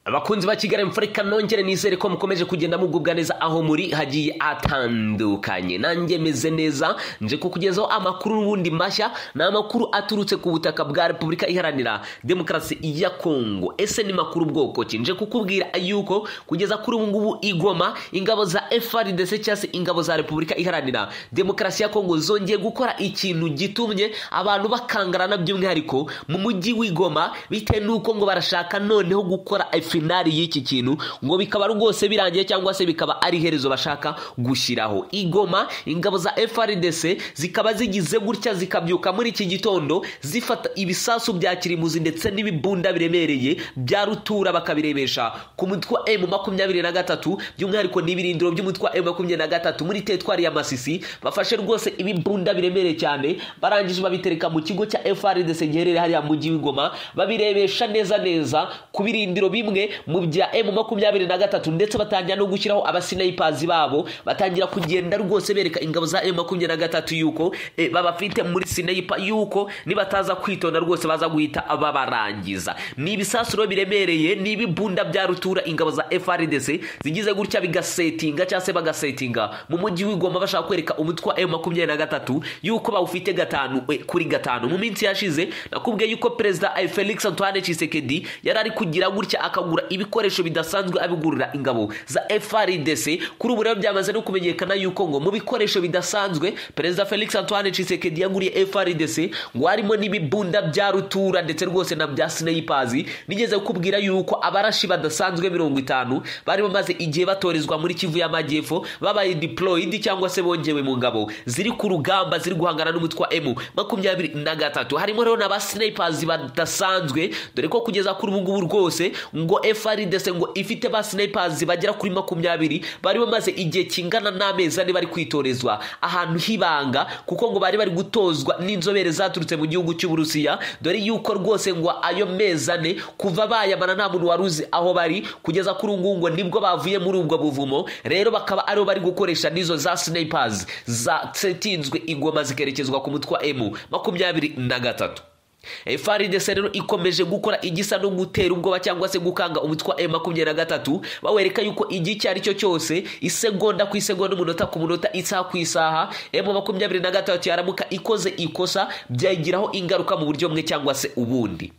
abakunzi ba kigali mfurika nongere nizere ko mukomeje kugenda mugubwa neza aho muri hagiye atandukanye nanjye meze neza nje kukugezaho amakuru n'ubundi mashya ni amakuru aturutse ku butaka bwa repubulika iharanira demokarasi ya kongo ese ni makuru bwoko ki nje kukubwira yuko kugeza kuri ubu ngubu igoma ingabo za frdc cyangwa se ingabo za repubulika iharanira demokarasi ya kongo zongeye gukora ikintu gitumye abantu bakangarana by'umwihariko mu mujyi w'igoma bitewe n'uko ngo barashaka noneho gukora finari y'iki kintu ngo bikaba rwose birangiye cyangwa se bikaba ari iherezo bashaka gushyiraho igoma ingabo za frdc zikaba zigize gutya zikabyuka muri iki gitondo zifata ibisasu bya kirimuzi ndetse n'ibibunda biremereye bya rutura bakabirebesha ku mutwe wa emu makumyabiri na gatatu by'umwihariko n'ibirindiro by'umutwe wa emu makumyabiri na gatatu muri tetwari ya masisi bafashe rwose ibibunda biremereye cyane barangije babitereka mu kigo cya frdc giherereye hariya mu mujyi w'igoma babirebesha neza neza ku birindiro bimwe mu bya emu makumyabiri na gatatu ndetse batangira no gushyiraho abasinayipazi babo batangira kugenda rwose bereka ingabo za emu makumyabiri na gatatu yuko babafite muri sinayipa yuko nibataza kwitonda rwose baza guhita babarangiza ni ibisasuro biremereye ni ibibunda bya rutura ingabo za frdc zigize gutya bigasetinga cyangwa se bagasetinga mu mujyi w'igoma bashaka kwereka umutwe wa emu makumyabiri na gatatu yuko bawufite gatanu kuri gatanu mu minsi yashize nakubwiye yuko perezida felix antoine chisekedi yari ari kugira gutya akagura ibikoresho bidasanzwe abigurira ingabo za frdc kuri ubu rero byamaze no kumenyekana yuko ngo mu bikoresho bidasanzwe perezida felix antoine Tshisekedi yaguriye frdc ngo harimo n'ibibunda bya rutura ndetse rwose na bya sinayipazi nigeze kukubwira yuko abarashi badasanzwe mirongo itanu bari bamaze igihe batorezwa muri kivu y'amajyepfo babaye deployed cyangwa se bongewe mu ngabo ziri ku rugamba ziri guhangana n'umutwe wa emu makumyabiri na gatatu harimo rero na ba sinayipazi badasanzwe dore ko kugeza kuri ubu ngubu rwose ngo frdc ngo ifite ba sinayipazi bagera kuri makumyabiri bari bamaze igihe kingana n'amezi ane bari kwitorezwa ahantu h'ibanga kuko ngo bari bari gutozwa n'inzobere zaturutse mu gihugu cy'uburusiya dore yuko rwose ngo ayo mezi ane kuva bayamana nta muntu wari uzi aho bari kugeza kuri ubu ngo nibwo bavuye muri ubwo buvumo rero bakaba aribo bari gukoresha n'izo za sinayipazi zatsinzwe ingoma zikerekezwa ku mutwe wa emu makumyabiri na gatatu FRDC rero ikomeje gukora igisa no gutera ubwoba cyangwa se gukanga umutwe wa makumyabiri na gatatu bawereka yuko igihe icyo ari cyo cyose isegonda ku isegonda umunota ku munota isaha ku isaha emu makumyabiri na gatatu yaramuka ikoze ikosa byayigiraho ingaruka mu buryo bumwe cyangwa se ubundi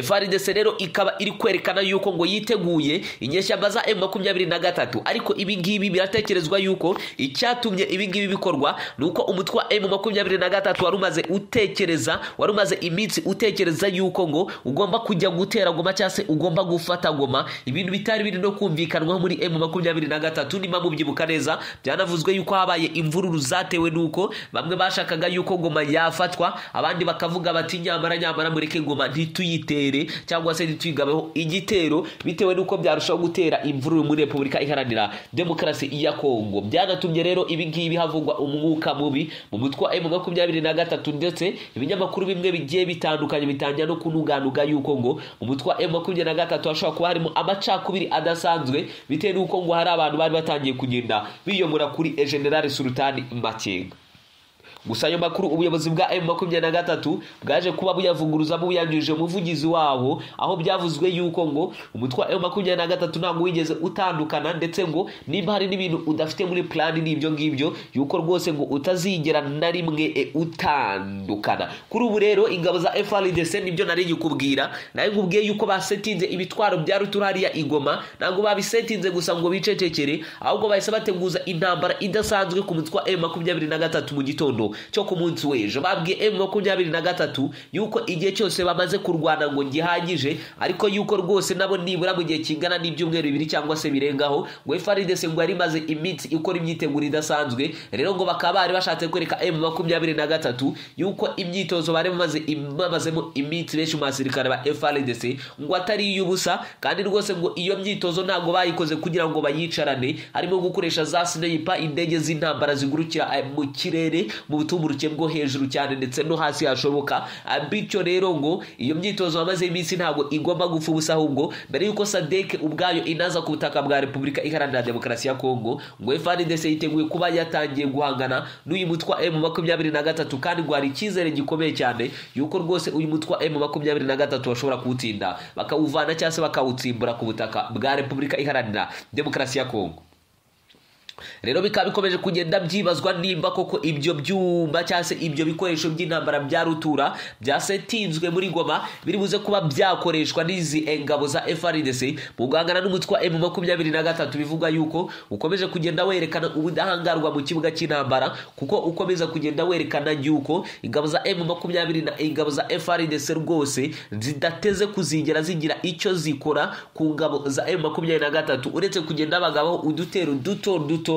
FRDC rero ikaba iri kwerekana yuko ngo yiteguye inyeshyamba za M23 na gatatu ariko ibi ngibi biratekerezwa yuko icyatumye ibi ngibi bikorwa nuko umutwe wa M23 wari umaze utekereza wari umaze iminsi utekereza yuko ngo ugomba kujya gutera goma cyangwa se ugomba gufata goma ibintu bitari biri no kumvikanwa muri M23 nima mubyibuka neza byanavuzwe yuko habaye imvururu zatewe nuko bamwe bashakaga yuko goma yafatwa abandi bakavuga bati nyamara nyamara mureke goma ntituyi tuyitere cyangwa se ntituyigabeho igitero bitewe n'uko byarushaho gutera imvururu muri repubulika iharanira demokarasi ya kongo byanatumye rero ibi ngibi havugwa umwuka mubi mu mutwe wa emu makumyabiri na gatatu ndetse ibinyamakuru bimwe bigiye bitandukanye bitangira no kunuganuga yuko ngo umutwe wa emu makumyabiri na gatatu hashobora kuba harimo amacakubiri adasanzwe bitewe n'uko ngo hari abantu bari batangiye kugenda biyomora kuri generale sultani makenga gusa ayo makuru ubuyobozi bwa emu makumyabiri na gatatu bwaje kuba buyavuguruza buyanyujije umuvugizi wabo aho byavuzwe yuko ngo umutwe wa emu makumyabiri na gatatu ntabwo wigeze utandukana ndetse ngo niba hari n'ibintu udafite muri plani n'ibyo ngibyo yuko rwose ngo utazigera na rimwe e utandukana kuri ubu rero ingabo za frdc nibyo nari nkikubwira nawe nkubwiye yuko basetinze ibitwaro bya rutura hariya igoma ntabwo babisetinze gusa ngo bicecekere ahubwo bahise bateguza intambara idasanzwe ku mutwe wa emu makumyabiri na gatatu mu gitondo cyo ku munsi w'ejo babwiye emu makumyabiri na gatatu yuko igihe cyose bamaze kurwana ngo gihagije ariko yuko rwose nabo nibura mu gihe kingana n'ibyumweru bibiri cyangwa se birengaho ngo frdc ngo yari imaze iminsi ikora imyiteguro idasanzwe rero ngo bakaba bari bashatse kwereka emu makumyabiri na gatatu yuko imyitozo bari bamazemo iminsi benshi mu basirikare ba frdc ngo atari iy'ubusa kandi rwose ngo iyo myitozo ntabwo bayikoze kugira ngo bayicarane harimo gukoresha za sineyipa indege z'intambara zigurukira mu kirere mu butumburuke bwo hejuru cyane ndetse no hasi hashoboka Ah, bityo rero ngo iyo myitozo wamaze iminsi ntabwo igomba gupfa ubusa ahubwo mbere y'uko sadeke ubwayo inaza ku butaka bwa repubulika iharanira demokarasi ya kongo ngo efandidese yiteguye kuba yatangiye guhangana n'uyu mutwa emu makumyabiri na gatatu kandi ngo hari icyizere gikomeye cyane yuko rwose uyu mutwa emu makumyabiri na gatatu bashobora kuwutsinda bakawuvana cyangwa se bakawutsimbura ku butaka bwa repubulika iharanira demokarasi ya kongo rero bikaba bikomeje kugenda byibazwa nimba koko ibyo byuma cyangwa se ibyo bikoresho by'intambara bya rutura byasetinzwe muri goma biri buze kuba byakoreshwa n'izi engabo za FRDC mu guhangana n'umutwe wa M23 bivuga yuko ukomeje kugenda werekana ubudahangarwa mu kibuga cy'intambara kuko ukomeza kugenda werekana yuko ingabo za M23 na ingabo za FRDC rwose zidateze kuzigera zigira icyo zikora ku ngabo za M23 uretse kugenda bagabo udutero duto dutoya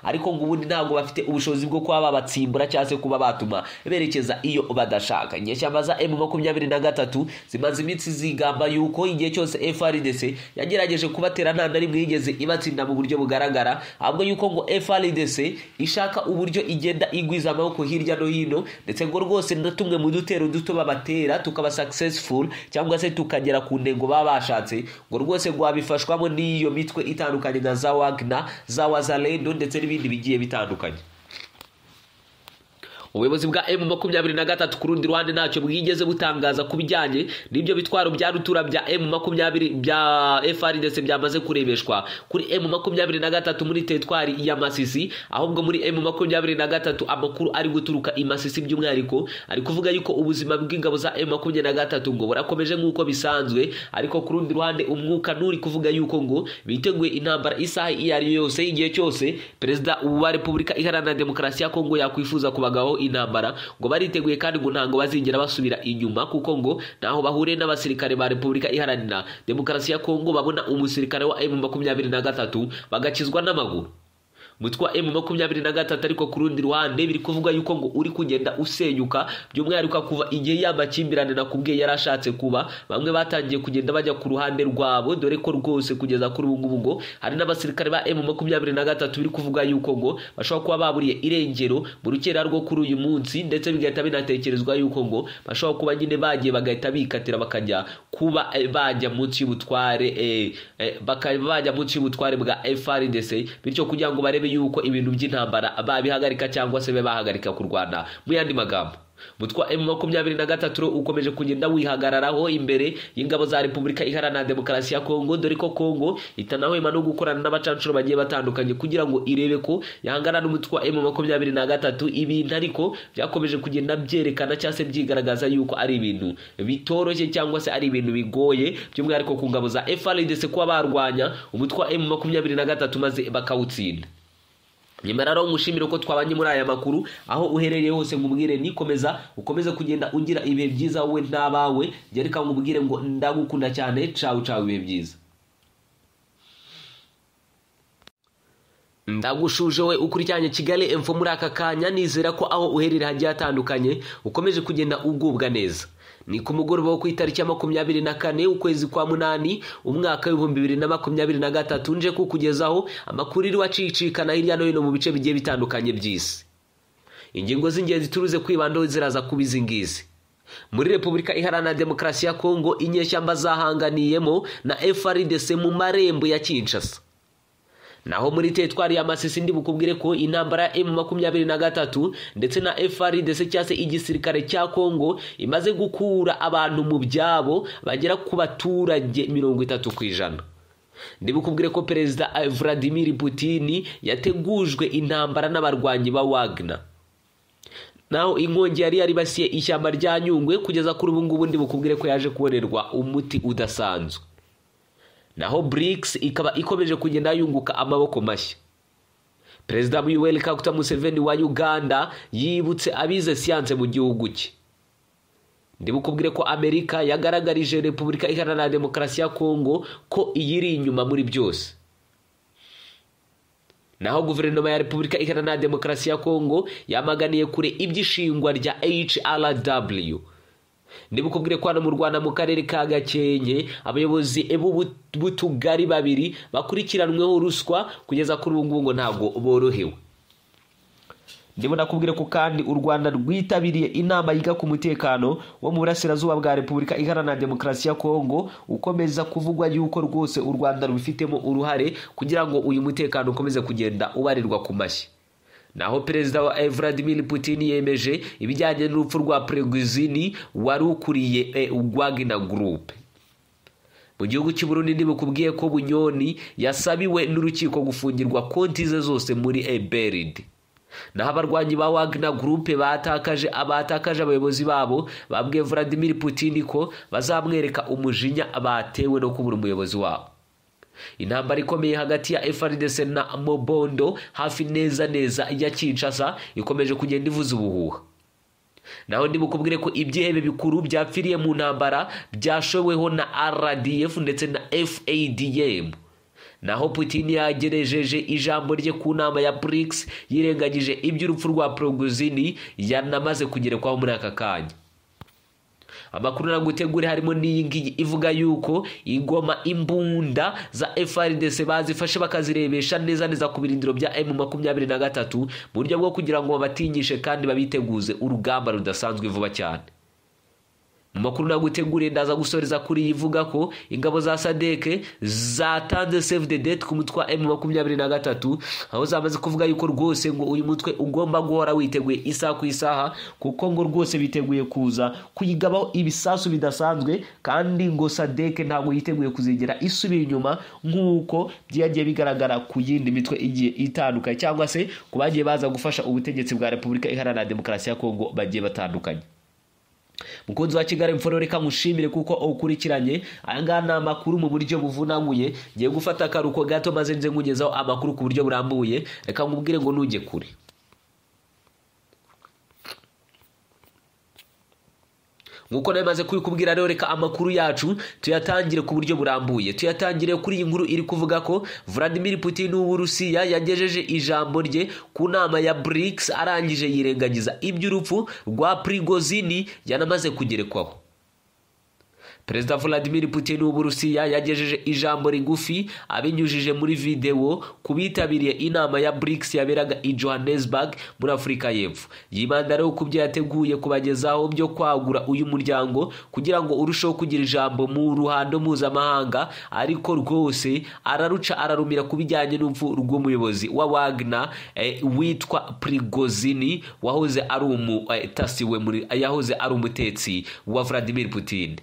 ariko ngo ubundi ntabwo bafite ubushobozi bwo kuba babatsimbura cyangwa se kuba batuma berekeza iyo badashaka inyeshyamba za emu makumyabiri na gatatu zimaze iminsi zigamba yuko igihe cyose frdc yagerageje kubatera nta na rimwe yigeze ibatsinda mu buryo bugaragara ahubwo yuko ngo frdc ishaka uburyo igenda igwiza amaboko hirya no hino ndetse ngo rwose na tumwe mu dutero duto babatera tukaba successful cyangwa se tukagera ku ntego baba bashatse ngo rwose rwabifashwamo n'iyo mitwe itandukanye nka za wagner za wazalendo ndetse n'ibindi bigiye bitandukanye ubuyobozi bwa emu makumyabiri na gatatu ku rundi ruhande ntacyo bwigeze butangaza ku bijyanye n'ibyo bitwaro bya rutura bya emu makumyabiri bya efari ndetse byamaze kurebeshwa kuri emu makumyabiri na gatatu muri teritwari ya masisi ahubwo muri emu makumyabiri na gatatu amakuru ari guturuka i masisi by'umwihariko ari kuvuga yuko ubuzima bw'ingabo za emu makumyabiri na gatatu ngo burakomeje nk'uko bisanzwe ariko ku rundi ruhande umwuka n'uri kuvuga yuko ngo biteguye intambara isaha iyo ari yo yose igihe cyose perezida wa repubulika iharanira demokarasi ya kongo yakwifuza kubagaho intambara ngo bariteguye kandi ngo ntabwo bazigera basubira inyuma kuko ngo ntaho bahuriye n'abasirikare ba repubulika iharanira demokarasi ya kongo babona umusirikare wa emu makumyabiri na gatatu bagakizwa n'amaguru umutwe wa emu makumyabiri na gatatu ariko ku rundi ruhande biri kuvuga yuko ngo uri kugenda usenyuka by'umwihariko kuva igihe y'amakimbirane nakubwiye yari ashatse kuba bamwe batangiye kugenda bajya ku ruhande rwabo dore ko rwose kugeza kuri ubu ngubu ngo hari n'abasirikare ba emu makumyabiri na gatatu biri kuvuga yuko ngo bashobora kuba baburiye irengero mu rukera rwo kuri uyu munsi ndetse bigahita binatekerezwa yuko ngo bashobora kuba nyine bagiye bagahita bikatira bakajya kuba eh, bajya munsi y'ubutware eh, eh, bakaba bajya munsi y'ubutware bwa FRDC bityo kugira ngo barebe yuko ibintu by'intambara babihagarika cyangwa se babe bahagarika kurwana mu yandi magambo umutwe wa M23 ukomeje kugenda wihagararaho imbere y'ingabo za Repubulika Iharanira Demokarasi ya Kongo dore ko Kongo itanahwema no gukorana n'abacancuro bagiye batandukanye kugira ngo irebe ko yahangana n'umutwe wa M23 ibintu ariko byakomeje kugenda byerekana cyangwa se byigaragaza yuko ari ibintu bitoroshye cyangwa se ari ibintu bigoye by'umwihariko ku ngabo za FARDC kuba barwanya umutwe wa M23 maze bakawutsinda nyamara rero nkushimire uko twabanye muri aya makuru aho uherereye hose nkubwire nikomeza ukomeze kugenda ugira ibihe byiza wowe n'abawe njye reka nkubwire ngo ndagukunda cyane cawu cawu ibihe byiza ndagushuje we ukurikiranye kigali emfo muri aka kanya nizera ko aho uherereye hagiye hatandukanye ukomeje kugenda ugubwa neza ni ku mugoroba wo ku itariki ya makumyabiri na kane ukwezi kwa munani umwaka w'ibihumbi bibiri na makumyabiri na gatatu nje kukugezaho amakuru iriwe acicikana hirya no hino mu bice bigiye bitandukanye by'isi ingingo z'ingenzi turuze kwibandaho ziraza kuba izi ngizi muri repubulika iharanira demokarasi ya kongo inyeshyamba zahanganiyemo na frdc mu marembo ya kinshasa naho muri teritwari ya masisi ndi bukubwire ko intambara ya emu makumyabiri na gatatu ndetse na frdc cyangwa se igisirikare cya kongo imaze gukura abantu mu byabo bagera ku baturage mirongo itatu ku ijana ndibukubwire ko perezida vladimir putin yategujwe intambara n'abarwanyi ba wagner naho inkongi yari yaribasiye ishyamba rya nyungwe kugeza kuri ubu ngubu ndi bukubwire ko yaje kubonerwa umuti udasanzwe naho BRICS ikaba ikomeje kugenda yunguka amaboko mashya perezida Yoweri Kaguta Museveni wa Uganda yibutse abize siyanse mu gihugu cye ndibukubwire ko Amerika yagaragarije Repubulika Iharanira Demokarasi ya Kongo ko iyiri inyuma muri byose naho guverinoma ya Repubulika Iharanira Demokarasi ya Kongo yamaganiye kure iby'ishingwa rya HRW ndibukubwire ko hano mu rwanda mu karere ka gakenke abayobozi b'utugari babiri bakurikiranweho ruswa kugeza kuri ubu ngubu ngo ntabwo borohewe ndimo nakubwire ko kandi u rwanda rwitabiriye inama yiga ku mutekano wo mu burasirazuba bwa repubulika iharanira demokarasi ya kongo ukomeza kuvugwa yuko rwose u rwanda rubifitemo uruhare kugira ngo uyu mutekano ukomeze kugenda ubarirwa ku mashyi naho perezida wa vladimir putin yemeje ibijyanye n'urupfu rwa perezida wari ukuriye ugwagina gurupe mu gihugu cy'u Burundi ntibukubwiye ko bunyoni yasabiwe n'urukiko gufungirwa konti ze zose muri eberide naho abarwanyi ba wagner gurupe batakaje abatakaje abayobozi babo babwiye vladimir putin ko bazamwereka umujinya batewe no kubura umuyobozi wabo intambara ikomeye hagati ya FRDC na mobondo hafi neza neza ya Kinshasa ikomeje kugenda ivuza ubuhuha naho ndibukubwire ko ibyihebe bikuru byapfiriye mu ntambara byashoweho na rdf ndetse na fadm naho putin yagerejeje ijambo rye ku nama ya brics yirengagije iby'urupfu rwa progozini yanamaze kugerekwaho muri aka kanya amakuru nagutegure harimo n'iyi ngiyi ivuga yuko ingoma imbunda za FRDC bazifashe bakazirebesha neza neza ku birindiro bya M23 mu buryo bwo kugira ngo babatinyishe kandi babiteguze urugamba rudasanzwe vuba cyane mu makuru naguteguriye ndaza gusoreza kuri iyi ivuga ko ingabo za sadeke zatanze save the date ku mutwe wa M23 aho zamaze kuvuga yuko rwose ngo uyu mutwe ugomba guhora witeguye isaha ku isaha kuko ngo rwose biteguye kuza kuyigabaho ibisasu bidasanzwe kandi ngo sadeke ntabwo yiteguye kuzigera isubira inyuma nk'uko byagiye bigaragara ku yindi mitwe igiye itandukanye cyangwa se ku bagiye baza gufasha ubutegetsi bwa repubulika iharanira demokarasi ya kongo bagiye batandukanye mukunzi wa kigali mforo reka nkushimire kuko ukurikiranye aya ngaya ni amakuru mu buryo buvunanguye ngiye gufata akaruko gato maze nze nkugezaho amakuru ku buryo burambuye reka nkubwire ngo ntujye kure nk'uko nawe maze kubikubwira rero reka amakuru yacu tuyatangire ku buryo burambuye tuyatangire kuri iyi nkuru iri kuvuga ko Vladimir Putin w'uburusiya yagejeje ijambo rye ku nama ya BRICS arangije yirengagiza iby'urupfu rwa Prigozini yanamaze kugerekwaho Perezida Vladimir Putin w'uburusiya yagejeje ijambo rigufi abinyujije muri videwo ku bitabiriye inama ya BRICS yaberaga i Johannesburg muri Afurika y'Epfo yibanda rero ku byo yateguye kubagezaho byo kwagura uyu muryango kugira ngo urusheho kugira ijambo mu ruhando mpuzamahanga ariko rwose araruca ararumira ku bijyanye n'urupfu rw'umuyobozi wa Wagner eh, witwa Prigozini wahoze ari umutasi eh, we muri yahoze ari umutetsi wa Vladimir Putin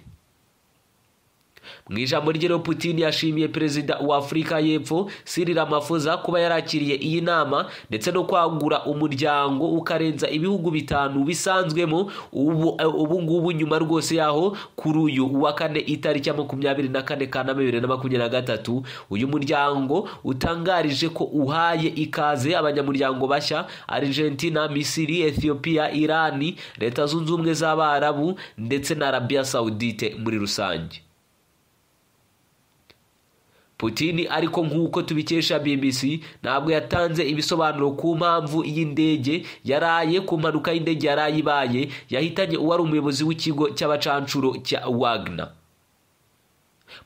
mu ijambo rero Putin yashimiye perezida wa afurika y'Epfo Cyril Ramaphosa kuba yarakiriye iyi nama ndetse no kwagura umuryango ukarenza ibihugu bitanu bisanzwemo ubu ngubu nyuma rwose yaho kuri uyu wa kane itariki ya makumyabiri na kane Kanama bibiri na makumyabiri na gatatu uyu muryango utangarije ko uhaye ikaze abanyamuryango bashya Argentina Misiri Ethiopia Irani Leta zunze ubumwe z'Abarabu ndetse na Arabia Saudite muri rusange Putin ariko nk'uko tubikesha BBC ntabwo yatanze ibisobanuro ku mpamvu y'indege yaraye ku mpanuka y'indege yaraye ibaye yahitanye uwari umuyobozi w'ikigo cy'abacancuro cya Wagner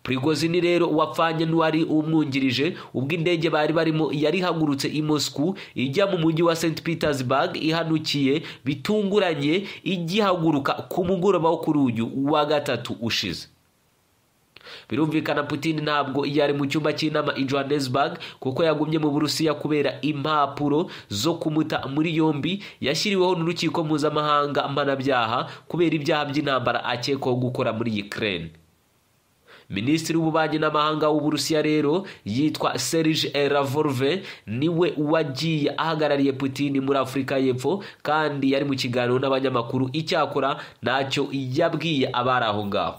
Prigozini rero wapfanye n'uwari umwungirije ubwo indege bari barimo yari ihagurutse i Moscow ijya mu mujyi wa St Petersburg ihanukiye bitunguranye igihaguruka ku mugoroba wo kuri uyu wa gatatu ushize birumvikana Putin ntabwo yari mu cyumba cy'inama i Johannesburg kuko yagumye mu Burusiya kubera impapuro zo kumuta muri yombi yashyiriweho n'urukiko mpuzamahanga mpanabyaha kubera ibyaha by'intambara akekwaho gukora muri Ukraine Minisitiri w'ububanyi n'amahanga w'Uburusiya rero yitwa Serge Lavrov niwe wagiye ahagarariye Putin muri Afurika y'Epfo kandi yari mu kiganiro n'abanyamakuru icyakora ntacyo yabwiye abari aho ngaho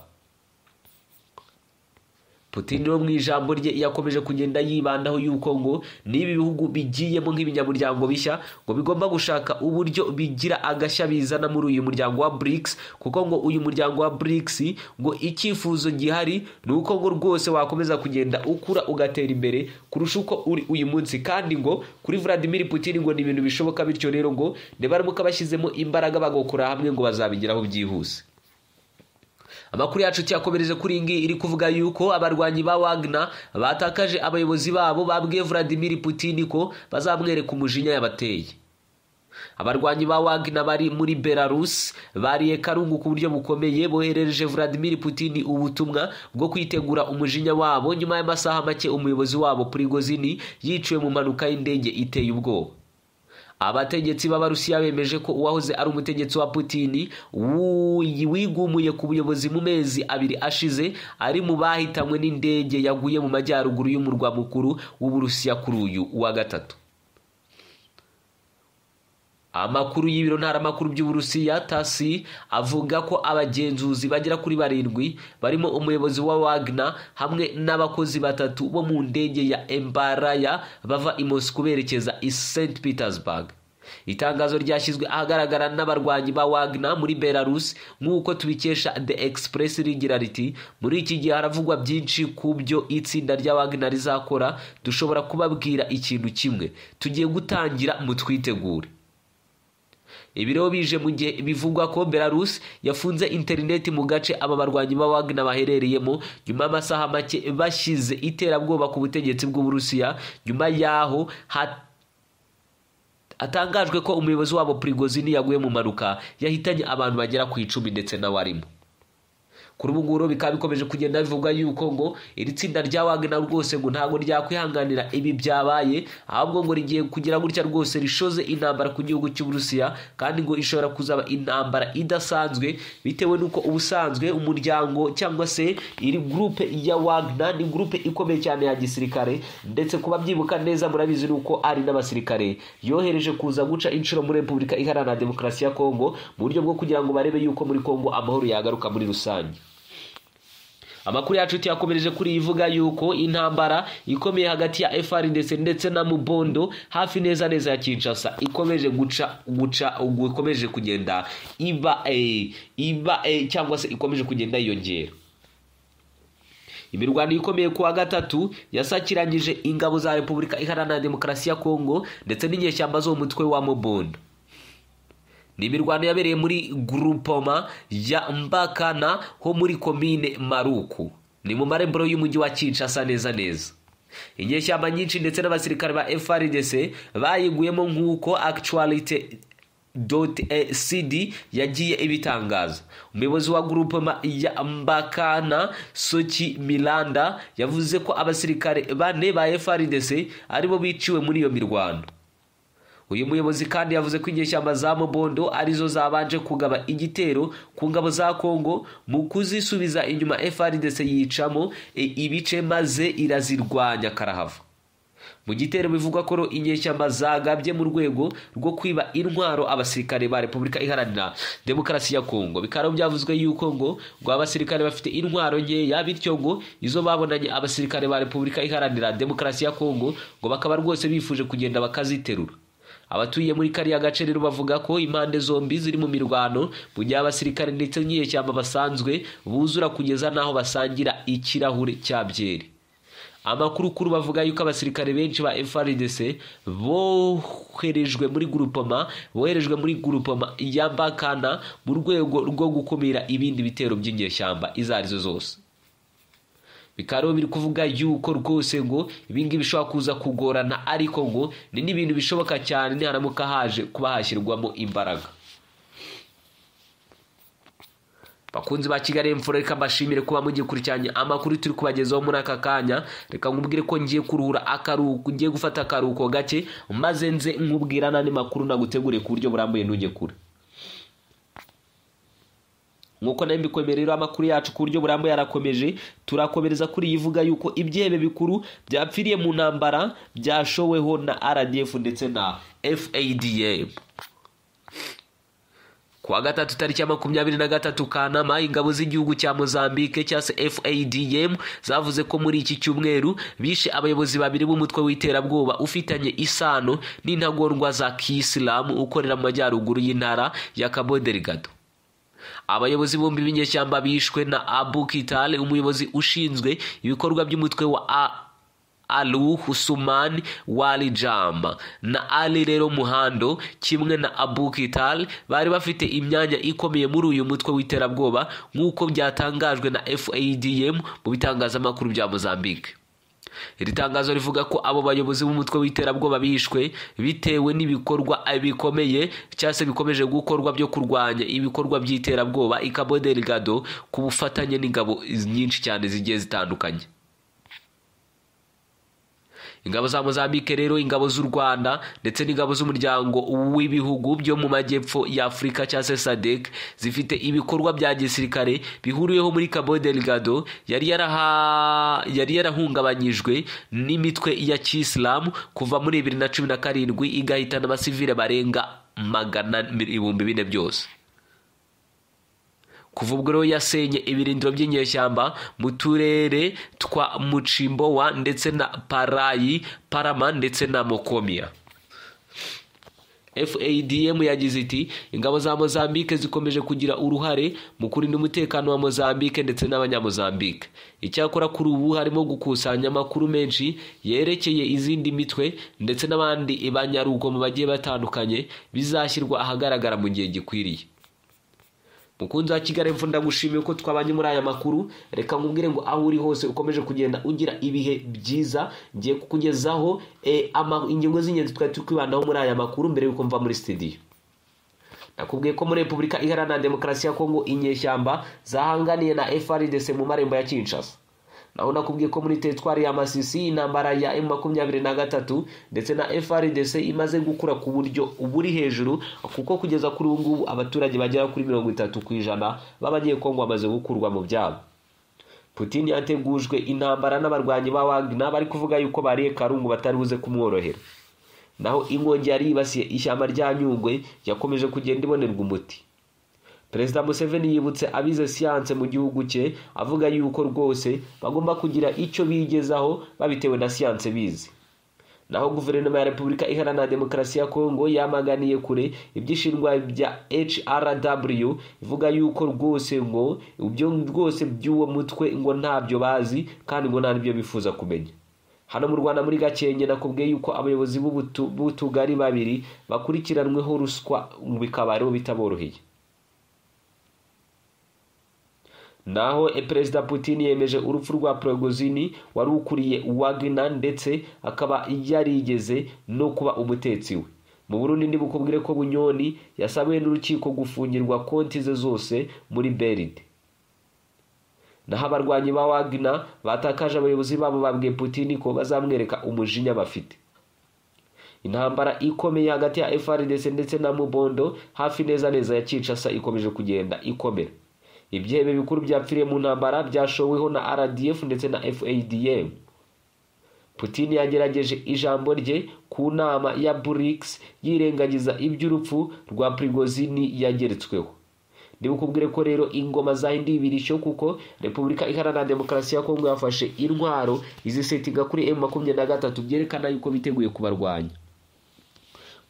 Putin rero mu ijambo rye yakomeje kugenda yibandaho yuko ngo n'ibi bihugu bigiyemo nk'ibinyamuryango bishya ngo bigomba gushaka uburyo bigira agashya bizana muri uyu muryango wa BRICS kuko ngo uyu muryango wa BRICS ngo icyifuzo gihari ni uko ngo rwose wakomeza kugenda ukura ugatera imbere kurusha uko uri uyu munsi kandi ngo kuri Vladimir Putin ngo ni ibintu bishoboka bityo rero ngo nibaramuka bashyizemo imbaraga bagakora hamwe ngo bazabigeraho byihuse amakuru yacu tuyakomereze kuri iyi ngiyi iri kuvuga yuko abarwanyi ba wagner batakaje abayobozi babo babwiye Vladimir Putin ko bazamwereka umujinya yabateye abarwanyi ba wagner bari muri belarus bariye karungu ku buryo bukomeye boherereje vladimir putin ubutumwa bwo kwitegura umujinya wabo nyuma y'amasaha make umuyobozi wabo prigozini yiciwe mu mpanuka y'indege iteye ubwoba abategetsi b'abarusiya bemeje ko uwahoze ari umutegetsi wa putin wigumuye ku buyobozi mu mezi abiri ashize ari mu bahitanywe n'indege yaguye mu majyaruguru y'umurwa mukuru w'uburusiya kuri uyu wa gatatu amakuru y'ibiro ntaramakuru by'uburusiya tasi avuga ko abagenzuzi bagera kuri barindwi barimo umuyobozi wa wagner hamwe n'abakozi batatu bo mu ndege ya embaraya bava i moscou berekeza i st petersburg itangazo ryashyizwe ahagaragara n'abarwanyi ba wagner muri belarus nk'uko tubikesha the express rigira riti muri iki gihe haravugwa byinshi ku byo itsinda rya wagner rizakora dushobora kubabwira ikintu kimwe tugiye gutangira mutwitegure ibiriho bije mu gihe bivugwa ko belarus yafunze interineti mu gace aba barwanyi ba wagner baherereyemo nyuma y'amasaha make bashyize iterabwoba ku butegetsi bw'uburusiya nyuma y'aho hatangajwe ko umuyobozi wabo prigozini yaguye mu mpanuka yahitanye abantu bagera ku icumi ndetse n'abarimo kuri ubu ngubu bikaba bikomeje kugenda bivuga yuko ngo iri tsinda rya wagner rwose ngo ntabwo ryakwihanganira ibi byabaye ahubwo ngo rigiye kugira gutya rwose rishoze intambara ku gihugu cy'uburusiya kandi ngo ishobora kuzaba intambara idasanzwe bitewe n'uko ubusanzwe umuryango cyangwa se iri gurupe ya wagner ni gurupe ikomeye cyane ya gisirikare ndetse kuba byibuka neza murabizi nuko ari n'abasirikare yohereje kuza guca inshuro muri repubulika iharanira demokarasi ya kongo mu buryo bwo kugira ngo barebe yuko muri kongo amahoro yagaruka muri rusange amakuru yacu tuyakomereje kuri ivuga yuko intambara ikomeye hagati ya FRDC ndetse na Mubondo hafi neza neza ya Kinshasa ikomeje guca guca ikomeje kugenda iba eh, iba eh, cyangwa se ikomeje kugenda yiyongera imirwano ikomeye kuwa gatatu yasakiranyije ingabo za Repubulika Iharanira Demokarasi ya Kongo ndetse n'inyeshyamba zo mu mutwe wa Mubondo ni imirwano yabereye muri gurupoma ya mbakana ho muri komine maruku ni mu marembero y'umujyi wa kinshasa neza neza inyeshyamba nyinshi ndetse n'abasirikare ba frdc bayiguyemo nk'uko actualite cd yagiye ibitangaza umuyobozi wa gurupoma ya mbakana soki miranda yavuze ko abasirikare bane ba frdc aribo biciwe muri iyo mirwano uyu muyobozi kandi yavuze ko inyeshyamba za mobondo arizo zabanje kugaba igitero ku ngabo za kongo mu kuzisubiza inyuma frdc yicamo e ibice maze irazirwanya karahava mu gitero bivugwa ko inyeshyamba zagabye mu rwego rwo kwiba intwaro abasirikare ba repubulika iharanira demokarasi ya kongo bikaba byavuzwe yuko ngo ngo abasirikare bafite intwaro nkeya bityo ngo izo babonanye abasirikare ba repubulika iharanira demokarasi ya kongo ngo bakaba rwose bifuje kugenda bakaziterura abatuye muri kariya gace rero bavuga ko impande zombi ziri mu mirwano mu gihe abasirikare ndetse n'inyeshyamba basanzwe buzura kugeza n'aho basangira ikirahure cya byeri amakuru kuru bavuga yuko abasirikare benshi ba FRDC boherejwe muri gurupoma boherejwe muri gurupoma ya Bakana mu rwego rwo gukumira ibindi bitero by'inyeshyamba izo arizo zose bikaba biri kuvuga yuko rwose ngo ibingibi bishobora kuza kugorana ariko ngo ni n'ibintu bishoboka cyane niharamuka haje kuba hashyirwamo imbaraga bakunzi ba kigali emfuro reka mbashimire kuba mugikurikiranye amakuru turi kubagezaho muri aka kanya reka nkubwire ko ngiye kuruhura akaruhuko ngiye gufata akaruhuko gake maze nze nkubwira n'andi makuru naguteguriye ku buryo burambuye ntujye kure nk'uko nayo mbikwemerera amakuru yacu ku buryo burambuye arakomeje turakomereza kuri iyi ivuga yuko ibyihebe bikuru byapfiriye mu ntambara byashoweho na rdf ndetse na fadm kuwa gatatu tariki ya makumyabiri na gatatu kanama ingabo z'igihugu cya mozambique cya se fadm zavuze ko muri iki cyumweru bishe abayobozi babiri b'umutwe w'iterabwoba ufitanye isano n'intagondwa za kisilamu ukorera mu majyaruguru y'intara ya cabo delgado abayobozi bombi b'inyeshyamba bishwe na abu kitale umuyobozi ushinzwe ibikorwa by'umutwe wa a alu husumani walijama na ali rero muhando kimwe na abu kitale bari bafite imyanya ikomeye muri uyu mutwe w'iterabwoba nk'uko byatangajwe na fadm mu bitangazamakuru bya mozambique iri tangazo rivuga ko abo bayobozi b'umutwe w'iterabwoba bishwe bitewe n'ibikorwa bikomeye cyangwa se bikomeje gukorwa byo kurwanya ibikorwa by'iterabwoba ikabo delgado ku bufatanye n'ingabo nyinshi cyane zigiye zitandukanye ingabo za mozambique rero ingabo z'u rwanda ndetse n'ingabo z'umuryango w'ibihugu byo mu majyepfo ya afurika cyangwa se sadek zifite ibikorwa bya gisirikare bihuriyeho muri cabo delgado yari yaraha- yari yarahungabanyijwe n'imitwe ya kisilamu kuva muri bibiri na cumi na karindwi igahitana abasivile barenga magana ibihumbi bine byose kuva ubwo rero yasenye ibirindiro by'inyeshyamba mu turere twa mucimbowa ndetse na parayi parama ndetse na mokomiya fadm yagize iti ingabo za mozambique zikomeje kugira uruhare mu kurinda umutekano wa mozambique ndetse n'abanyamozambique icyakora kuri ubu harimo gukusanya amakuru menshi yerekeye izindi mitwe ndetse n'abandi banyarugomo bagiye batandukanye bizashyirwa ahagaragara mu gihe gikwiriye mukunzi wa kigali mvu ndagushimiye ko twabanye muri aya makuru reka nkubwire ngo aho uri hose ukomeje kugenda ugira ibihe byiza ngiye kukugezaho eh, ama- ingingo z'ingenzi twari turi kwibandaho muri aya makuru mbere y'uko mva muri studio nakubwiye ko muri repubulika iharanira demokarasi ya kongo inyeshyamba zahanganiye na frdc mu marembo ya kinshasa naho nakubwiye ko muri teritwari ya masisi intambara ya m makumyabiri na gatatu ndetse na frdc imaze gukura ku buryo buri hejuru kuko kugeza kuri ubu ngubu abaturage bagera kuri mirongo itatu ku ijana b'abanyekongo bamaze gukurwa mu byabo putin yategujwe intambara n'abarwanyi ba wagner bari kuvuga yuko bariye karungu batari buze kumworohera naho inkongi yari yibasiye ishyamba rya nyungwe yakomeje kugenda ibonerwa umuti perezida museveni yibutse abize siyanse mu gihugu cye avuga yuko rwose bagomba kugira icyo bigezaho babitewe na siyanse bize naho guverinoma ya repubulika iharanira demokarasi ya kongo yamaganiye kure ibyishinjwa bya hrw ivuga yuko rwose ngo ibyo rwose by'uwo mutwe ngo ntabyo bazi kandi ngo nta n'ibyo bifuza kumenya hano mu rwanda muri gakenke nakubwiye yuko abayobozi b'ubutu- b'utugari babiri bakurikiranweho ruswa bikaba aribo bitaboroheye naho e, perezida putin yemeje urupfu rwa progozini wari ukuriye wagner ndetse akaba yarigeze no kuba umutetsi we mu burundi ntibukubwire ko bunyoni yasabiwe n'urukiko gufungirwa konti ze zose muri beride naho abarwanyi ba wagner batakaje abayobozi babo babwiye putin ko bazamwereka umujinya bafite intambara ikomeye hagati ya frdc ndetse na mubondo hafi neza neza ya kinshasa ikomeje kugenda ikomera ibyihebe bikuru byapfiriye mu ntambara byashoweho na rdf ndetse na fadm putin yagerageje ijambo rye ku nama ya brics yirengagiza iby'urupfu rwa prigozini yageretsweho ntibukubwire ko rero ingoma zahinduye ibirishyo kuko repubulika iharanira demokarasi ya kongo yafashe intwaro izisetinga kuri m makumyabiri na gatatu byerekana yuko biteguye kubarwanya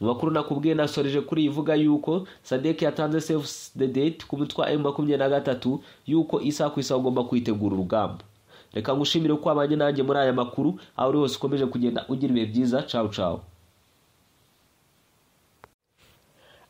mu makuru nakubwiye nasoreje kuri ivuga yuko sadek yatanze save the date ku mutwe wa makumyabiri na gatatu yuko isaha ku isaha ugomba kwitegura urugamba reka ngushimire ko wabanye nanjye muri aya makuru aho uri hose ukomeje kugenda ugira ibihe byiza cawu cawu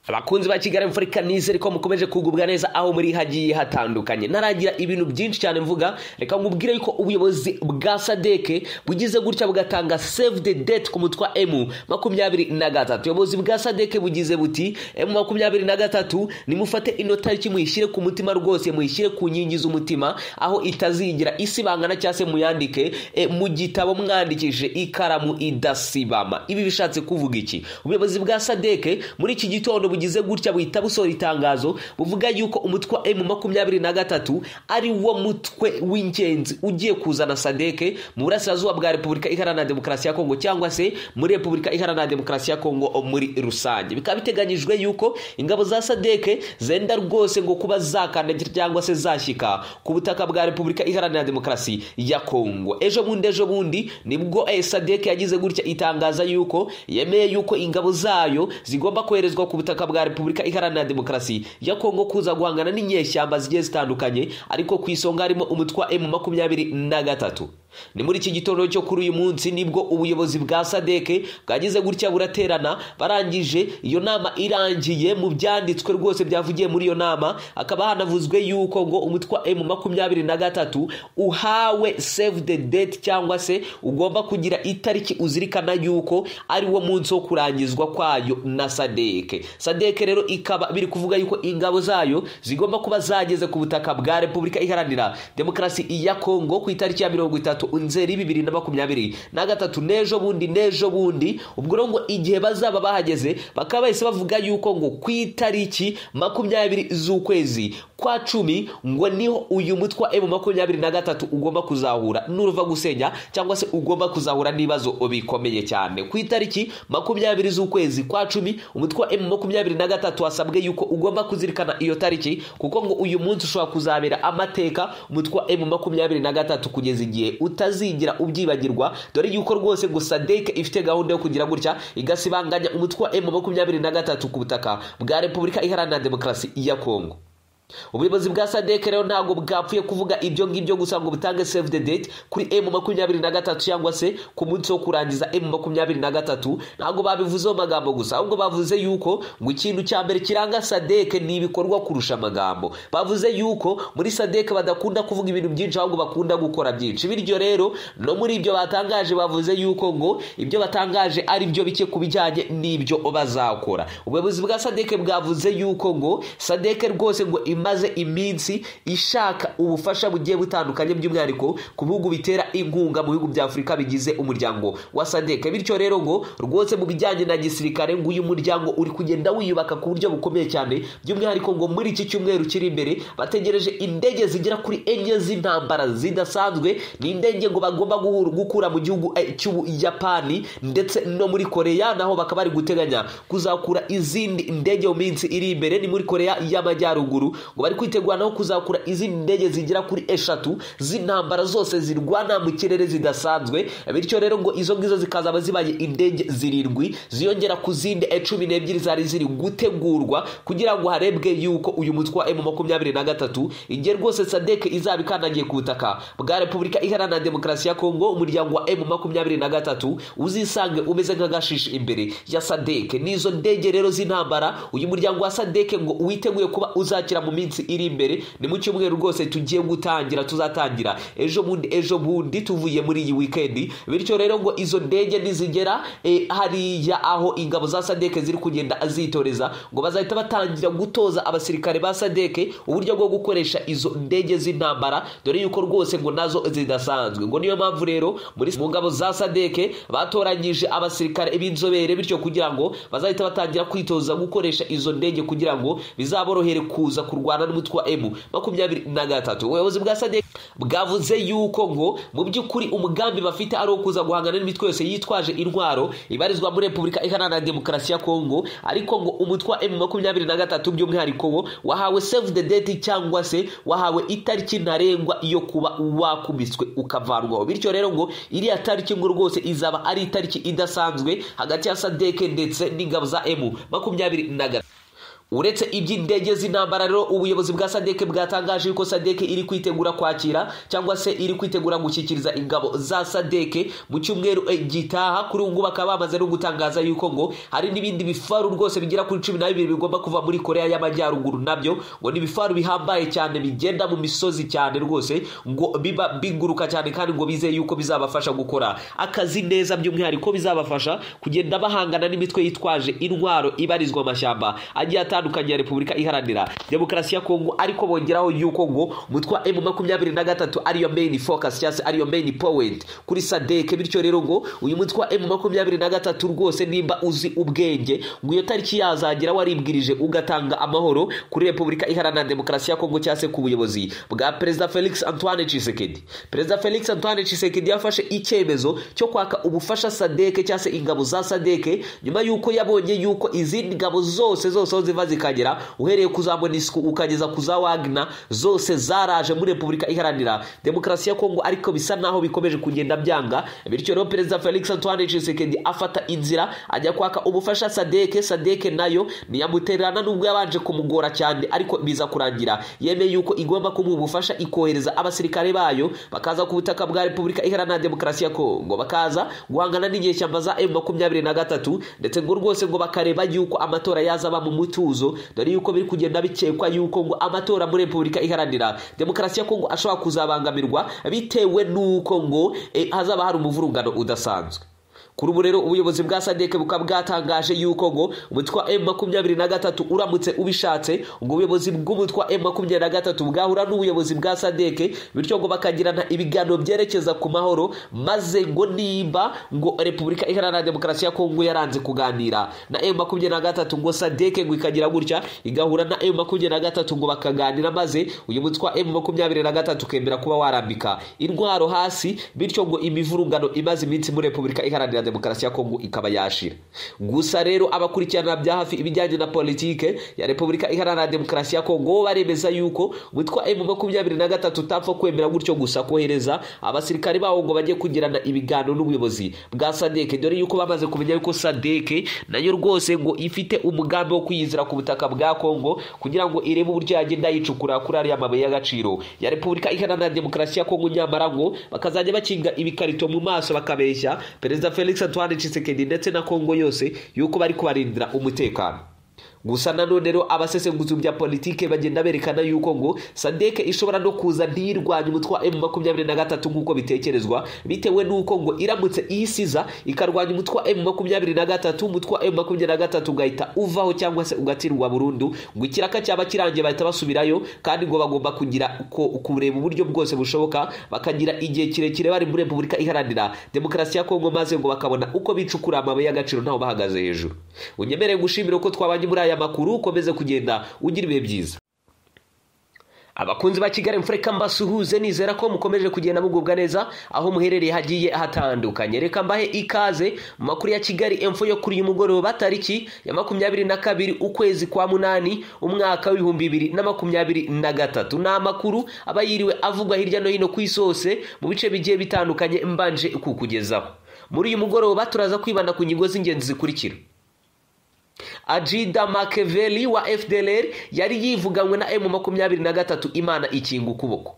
abakunzi ba kigali mfurika nizere ko mukomeje kugubwa neza aho muri hagiye hatandukanye naragira ibintu byinshi cyane mvuga reka nkubwire yuko ubuyobozi bwa sadeke bugize gutya bugatanga save the date ku mutwe wa emu makumyabiri na gatatu ubuyobozi bwa sadeke bugize buti emu makumyabiri na gatatu nimufate ino tariki muyishyire ku mutima rwose muyishyire ku nkingi z'umutima aho itazigira isibangana cyangwa se muyandike e, mu gitabo mwandikishije ikaramu idasibama ibi bishatse kuvuga iki ubuyobozi bwa sadeke muri iki gitondo bugize gutya buhita busohora itangazo buvuga yuko umutwe wa emu makumyabiri na gatatu ari wo mutwe w'ingenzi ugiye kuzana sadeke mu burasirazuba bwa repubulika iharanira demokarasi ya kongo cyangwa se muri repubulika iharanira demokarasi ya kongo muri rusange bikaba biteganyijwe yuko ingabo za sadeke zenda rwose ngo kuba zakandagira cyangwa se zashyika ku butaka bwa repubulika iharanira demokarasi ya kongo ejo bundi ejo bundi nibwo eh, sadek yagize gutya itangaza yuko yemeye yuko ingabo zayo zigomba koherezwa ku butaka bwa repubulika iharanira demokarasi ya kongo kuza guhangana n'inyeshyamba zigiye zitandukanye ariko ku isonga harimo umutwe wa emu makumyabiri na gatatu ni muri iki gitondo cyo kuri uyu munsi nibwo ubuyobozi bwa sadeke bwagize gutya buraterana barangije iyo nama irangiye mu byanditswe rwose byavugiye muri iyo nama hakaba hanavuzwe yuko ngo umutwe wa emu makumyabiri na gatatu uhawe save the date cyangwa se ugomba kugira itariki uzirikana yuko ari wo munsi wo kurangizwa kwayo na sadeke sadeke rero ikaba biri kuvuga yuko ingabo zayo zigomba kuba zageze ku butaka bwa repubulika iharanira demokarasi ya kongo ku itariki ya mirongo itatu nzeri bibiri na makumyabiri na gatatu n'ejo bundi n'ejo bundi ubwo rero ngo igihe bazaba bahageze bakaba bahise bavuga yuko ngo ku itariki makumyabiri z'ukwezi kwa cumi ngo niho uyu mutwe wa emu makumyabiri na gatatu ugomba kuzahura nuruva gusenya cyangwa se ugomba kuzahura n'ibibazo bikomeye cyane ku itariki makumyabiri z'ukwezi kwa cumi umutwe wa emu makumyabiri na gatatu wasabwe yuko ugomba kuzirikana iyo tariki kuko ngo uyu munsi ushobora kuzabera amateka umutwe wa emu makumyabiri na gatatu kugeza igihe utazigira ubyibagirwa dore yuko rwose gusa deke ifite gahunda yo kugira gutya igasibanganya umutwe wa emu makumyabiri na gatatu ku butaka bwa repubulika iharanira demokarasi ya kongo ubuyobozi bwa sadeke rero ntabwo bwapfuye kuvuga ibyo ngibyo gusa ngo butange save the date kuri emu makumyabiri na gatatu cyangwa se ku munsi wo kurangiza emu makumyabiri na gatatu ntabwo babivuzeho amagambo gusa ahubwo bavuze yuko ngo ikintu cya mbere kiranga sadeke ni ibikorwa kurusha amagambo bavuze yuko muri sadeke badakunda kuvuga ibintu byinshi ahubwo bakunda gukora byinshi bityo rero no muri ibyo batangaje bavuze yuko ngo ibyo batangaje ari byo bike ku bijyanye n'ibyo bazakora ubuyobozi bwa sadeke bwavuze yuko ngo sadeke rwose ngo imaze iminsi ishaka ubufasha bugiye butandukanye by'umwihariko ku bihugu bitera inkunga mu bihugu bya afurika bigize umuryango wa sadeke bityo rero ngo rwose mu bijyanye na gisirikare ngo uyu muryango uri kugenda wiyubaka ku buryo bukomeye cyane by'umwihariko ngo muri iki cyumweru kiri imbere bategereje indege zigera kuri enye z'intambara zidasanzwe ni indege ngo bagomba gukura mu gihugu cy'ubuyapani ndetse no muri koreya naho bakaba bari guteganya kuzakura izindi ndege mu minsi iri imbere ni muri koreya y'amajyaruguru ngo bari kwitegura naho kuzakura izindi ndege zigera kuri eshatu z'intambara zose zirwana mu kirere zidasanzwe bityo rero ngo izo ngizo zikazaba zibaye indege zirindwi ziyongera ku zindi cumi n'ebyiri zari ziri gutegurwa kugira ngo harebwe yuko uyu mutwe wa emu makumyabiri na gatatu igihe rwose sadeke izaba ikandagiye ku butaka bwa repubulika iharanira demokarasi ya kongo umuryango wa emu makumyabiri na gatatu uzisange umeze nk'agashishi imbere ya sadeke n'izo ndege rero z'intambara uyu muryango wa sadeke ngo witeguye kuba uzakira mu minsi iri imbere ni mu cyumweru rwose tugiye gutangira tuzatangira ejo bundi ejo bundi tuvuye muri iyi wikendi bityo rero ngo izo ndege nizigera e, hariya aho ingabo za sadeke ziri kugenda zitoreza ngo bazahita batangira gutoza abasirikare ba sadeke uburyo bwo gukoresha izo ndege z'intambara dore yuko rwose ngo nazo zidasanzwe ngo niyo mpamvu rero muri mu ngabo za sadeke batoranyije abasirikare b'inzobere bityo kugira ngo bazahita batangira kwitoza gukoresha izo ndege kugira ngo bizaborohere kuza kurwanya kurwana n'umutwe wa emu makumyabiri na gatatu ubuyobozi bwa sadek bwavuze yuko ngo mu by'ukuri umugambi bafite ari uwo kuza guhangana n'imitwe yose yitwaje intwaro ibarizwa muri repubulika iharanira demokarasi ya kongo ariko ngo umutwe wa emu makumyabiri na gatatu by'umwihariko wo wahawe save the date cyangwa se wahawe itariki ntarengwa yo kuba wakubiswe ukavanwaho bityo rero ngo iriya tariki ngo rwose izaba ari itariki idasanzwe hagati ya sadeke ndetse n'ingabo za emu makumyabiri na gatatu uretse iby'indege z'intambara rero ubuyobozi bwa sadeke bwatangaje yuko sadeke iri kwitegura kwakira cyangwa se iri kwitegura gushyikiriza ingabo za sadeke mu cyumweru gitaha kuri ubu ngubu bakaba bamaze no gutangaza yuko ngo hari n'ibindi bifaru rwose bigera kuri cumi na bibiri bigomba kuva muri korea y'amajyaruguru nabyo ngo ni ibifaru bihambaye cyane bigenda mu misozi cyane rwose ngo biba biguruka cyane kandi ngo bizeye yuko bizabafasha gukora akazi neza by'umwihariko bizabafasha kugenda bahangana n'imitwe yitwaje intwaro ibarizwa amashyamba agiye atandukanye atandukanye ya repubulika iharanira demokarasi ya kongo ariko bongeraho yuko ngo umutwe wa emu makumyabiri na gatatu ariyo main focus cyangwa se ariyo main point kuri sadeke bityo rero ngo uyu mutwe wa emu makumyabiri na gatatu rwose nimba uzi ubwenge ngo iyo tariki yazagera waribwirije ugatanga amahoro kuri repubulika iharanira demokarasi ya kongo cyangwa se ku buyobozi bwa perezida felix antoine chisekedi perezida felix antoine chisekedi yafashe icyemezo cyo kwaka ubufasha sadeke cyangwa se ingabo za sadeke nyuma y'uko yabonye yuko izindi ngabo zose zose aho ziva zikagera uhereye ku za monisiko ukageza ku za wagina zose zaraje muri repubulika iharanira demokarasi ya kongo ariko bisa naho bikomeje kugenda byanga bityo rero perezida felix antoine tshisekedi afata inzira ajya kwaka ubufasha sadeke sadeke nayo ntiyamutererana n'ubwo yabanje kumugora cyane ariko biza kurangira yemeye yuko igomba kumuha ubufasha ikohereza abasirikare bayo bakaza ku butaka bwa repubulika iharanira demokarasi ya kongo bakaza guhangana n'inyeshyamba za emu makumyabiri na gatatu ndetse ngo rwose ngo bakareba yuko amatora yazaba mu mutuzo dore yuko biri kugenda bikekwa yuko ngo amatora muri repubulika iharanira demokarasi ya kongo ashobora kuzabangamirwa bitewe n'uko ngo eh, hazaba hari umuvurungano udasanzwe kuri ubu rero ubuyobozi bwa sadeke bukaba bwatangaje yuko ngo umutwe wa emu makumyabiri na gatatu uramutse ubishatse ngo ubuyobozi bw'umutwe wa emu makumyabiri na gatatu bwahura n'ubuyobozi bwa sadeke bityo ngo bakagirana ibiganiro byerekeza ku mahoro maze ngo nimba ngo repubulika iharanira demokarasi ya kongo yaranze kuganira na emu makumyabiri na gatatu ngo sadeke ngo ikagira gutya igahura na emu makumyabiri na gatatu ngo bakaganira maze uyu mutwe wa emu makumyabiri na gatatu ukemera kuba warambika intwaro hasi bityo ngo imivurungano imaze iminsi muri repubulika iharanira demokarasi ya kongo ikaba yashira gusa rero abakurikirana bya hafi ibijyanye na politike ya repubulika iharanira demokarasi ya kongo baremeza yuko witwa emu makumyabiri na gatatu utapfa kwemera gutyo gusa kohereza abasirikari bawo ngo bajye kugirana ibiganiro n'ubuyobozi bwa sadeke dore yuko bamaze kumenya yuko sadeke nayo rwose ngo ifite umugambi wo kwiyizira ku butaka bwa kongo kugira ngo irebe uburyo yagenda yicukura kuri ariya mabuye y'agaciro ya repubulika iharanira demokarasi ya kongo nyamara ngo bakazajya bakinga ibikarito mu maso bakabeshya perezida felix Felix Antoine Tshisekedi ndetse na Kongo yose yuko bari kubarindira umutekano gusa nanone rero abasesenguzi bya politike bagenda berekana yuko ngo sadeke ishobora no kuza ntiyirwanye umutwe wa emu makumyabiri na gatatu nk'uko bitekerezwa bitewe n'uko ngo iramutse iyisiza ikarwanya umutwe wa emu makumyabiri na gatatu umutwe wa emu makumyabiri na gatatu ugahita uvaho cyangwa se ugatsindwa burundu ngo ikiraka cyaba kirangiye bahita basubirayo kandi ngo bagomba kugira kureba uburyo bwose bushoboka bakagira igihe kirekire bari muri repubulika iharanira demokarasi ya kongo maze ngo bakabona uko bicukura amabuye y'agaciro ntaho bahagaze hejuru unyemereye gushimira uko twabanye muri aya aya makuru ukomeze kugenda ugira ibihe byiza abakunzi ba kigali mfureka mbasuhuze nizera ko mukomeje kugenda mugubwa neza aho muherereye hagiye hatandukanye reka mbahe ikaze mu makuru ya kigali emfo yo kuri uyu mugoroba tariki ya makumyabiri na kabiri ukwezi kwa munani umwaka w'ibihumbi bibiri na makumyabiri na gatatu ni amakuru aba yiriwe avugwa hirya no hino ku isi hose mu bice bigiye bitandukanye mbanje kukugezaho muri uyu mugoroba turaza kwibanda ku ngingo z'ingenzi zikurikira ajida makeveli wa fdlr yari yivuganywe na emu makumyabiri na gatatu imana ikinga ukuboko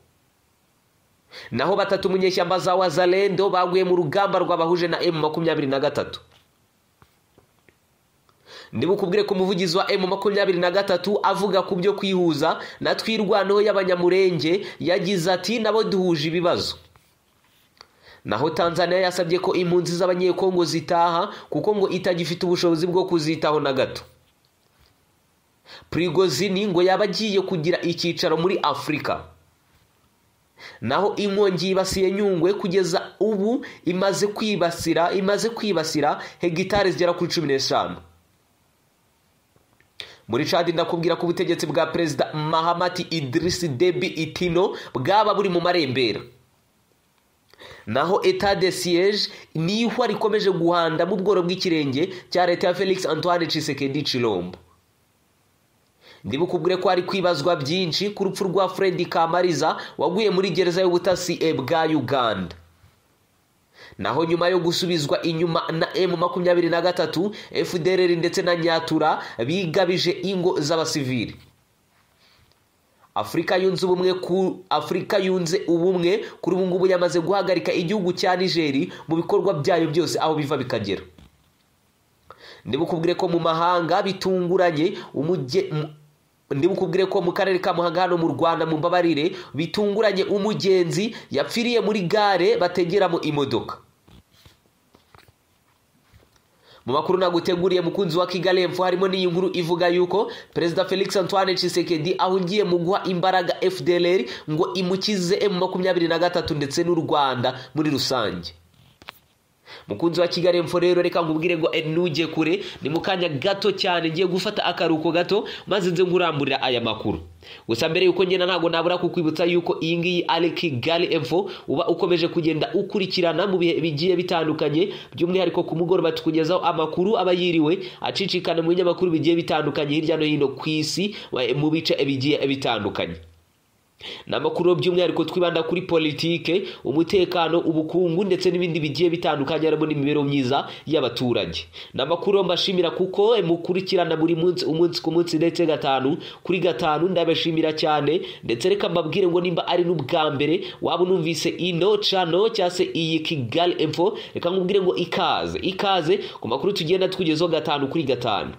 naho batatu munyeshyamba za wazalendo baguye mu rugamba rwabahuje na emu makumyabiri na gatatu ndibukubwire ku muvugizi wa emu makumyabiri na gatatu avuga ku byo kwihuza na twirwanaho y'abanyamurenge yagize ati nabo duhuje ibibazo naho tanzania yasabye ko impunzi z'abanyekongo zitaha kuko ngo itagifite ubushobozi bwo kuzitaho na gato prigozini ngo yaba agiye kugira icyicaro muri afurika naho inkongi yibasiye nyungwe kugeza ubu imaze kwibasira imaze kwibasira hegitari zigera kuri cumi n'eshanu muri cadi ndakubwira ko ubutegetsi bwa perezida mahamati idirisi debi itino bwaba buri mu marembera naho etat de siege ni ihwa rikomeje guhanda mu bworo bw'ikirenge cya leta ya felix antoine cisekedi cirombo ndibukubwire ko hari kwibazwa byinshi ku rupfu rwa fred kamariza waguye muri gereza y'ubutasi bwa uganda naho nyuma yo gusubizwa inyuma na emu makumyabiri na gatatu fdrr ndetse na nyatura bigabije ingo z'abasivili afurika yunze ubumwe ku afurika yunze ubumwe kuri ubu ngubu yamaze guhagarika igihugu cya nigeri mu bikorwa byayo byose aho biva bikagera ndibukubwire ko mu mahanga bitunguranye ndibukubwire ko mu karere ka muhanga hano mu rwanda mu mbabarire bitunguranye umugenzi yapfiriye muri gare bategeramo imodoka mu makuru naguteguriye mukunzi wa kigali epfo harimo n'iyi nkuru ivuga yuko perezida felix antoine tshisekedi ahungiye mu guha imbaraga fdlr ngo imukize emu makumyabiri na gatatu ndetse n'u rwanda muri rusange mukunzi wa kigali info rero reka nkubwire ngo nujye kure ni mu kanya gato cyane ngiye gufata akaruhuko gato maze nze nkuramburira aya makuru gusa mbere yuko ngenda ntabwo nabura kukwibutsa yuko iyi ngiyi ari kigali info uba ukomeje kugenda ukurikirana mu bihe bigiye bitandukanye by'umwihariko ku mugoroba tukugezaho amakuru aba yiriwe acicikana mu binyamakuru bigiye bitandukanye hirya no hino ku isi mu bice bigiye bitandukanye ni amakuru by'umwihariko twibanda kuri politike umutekano ubukungu ndetse n'ibindi bigiye bitandukanye harimo n'imibereho myiza y'abaturage ni amakuru mbashimira kuko mukurikirana buri munsi umunsi ku munsi ndetse gatanu kuri gatanu ndabashimira cyane ndetse reka mbabwire ngo nimba ari n'ubwa mbere waba unumvise ino cano cyangwa se iyi kigali info reka nkubwire ngo ikaze ikaze ku makuru tugenda tukugezaho gatanu kuri gatanu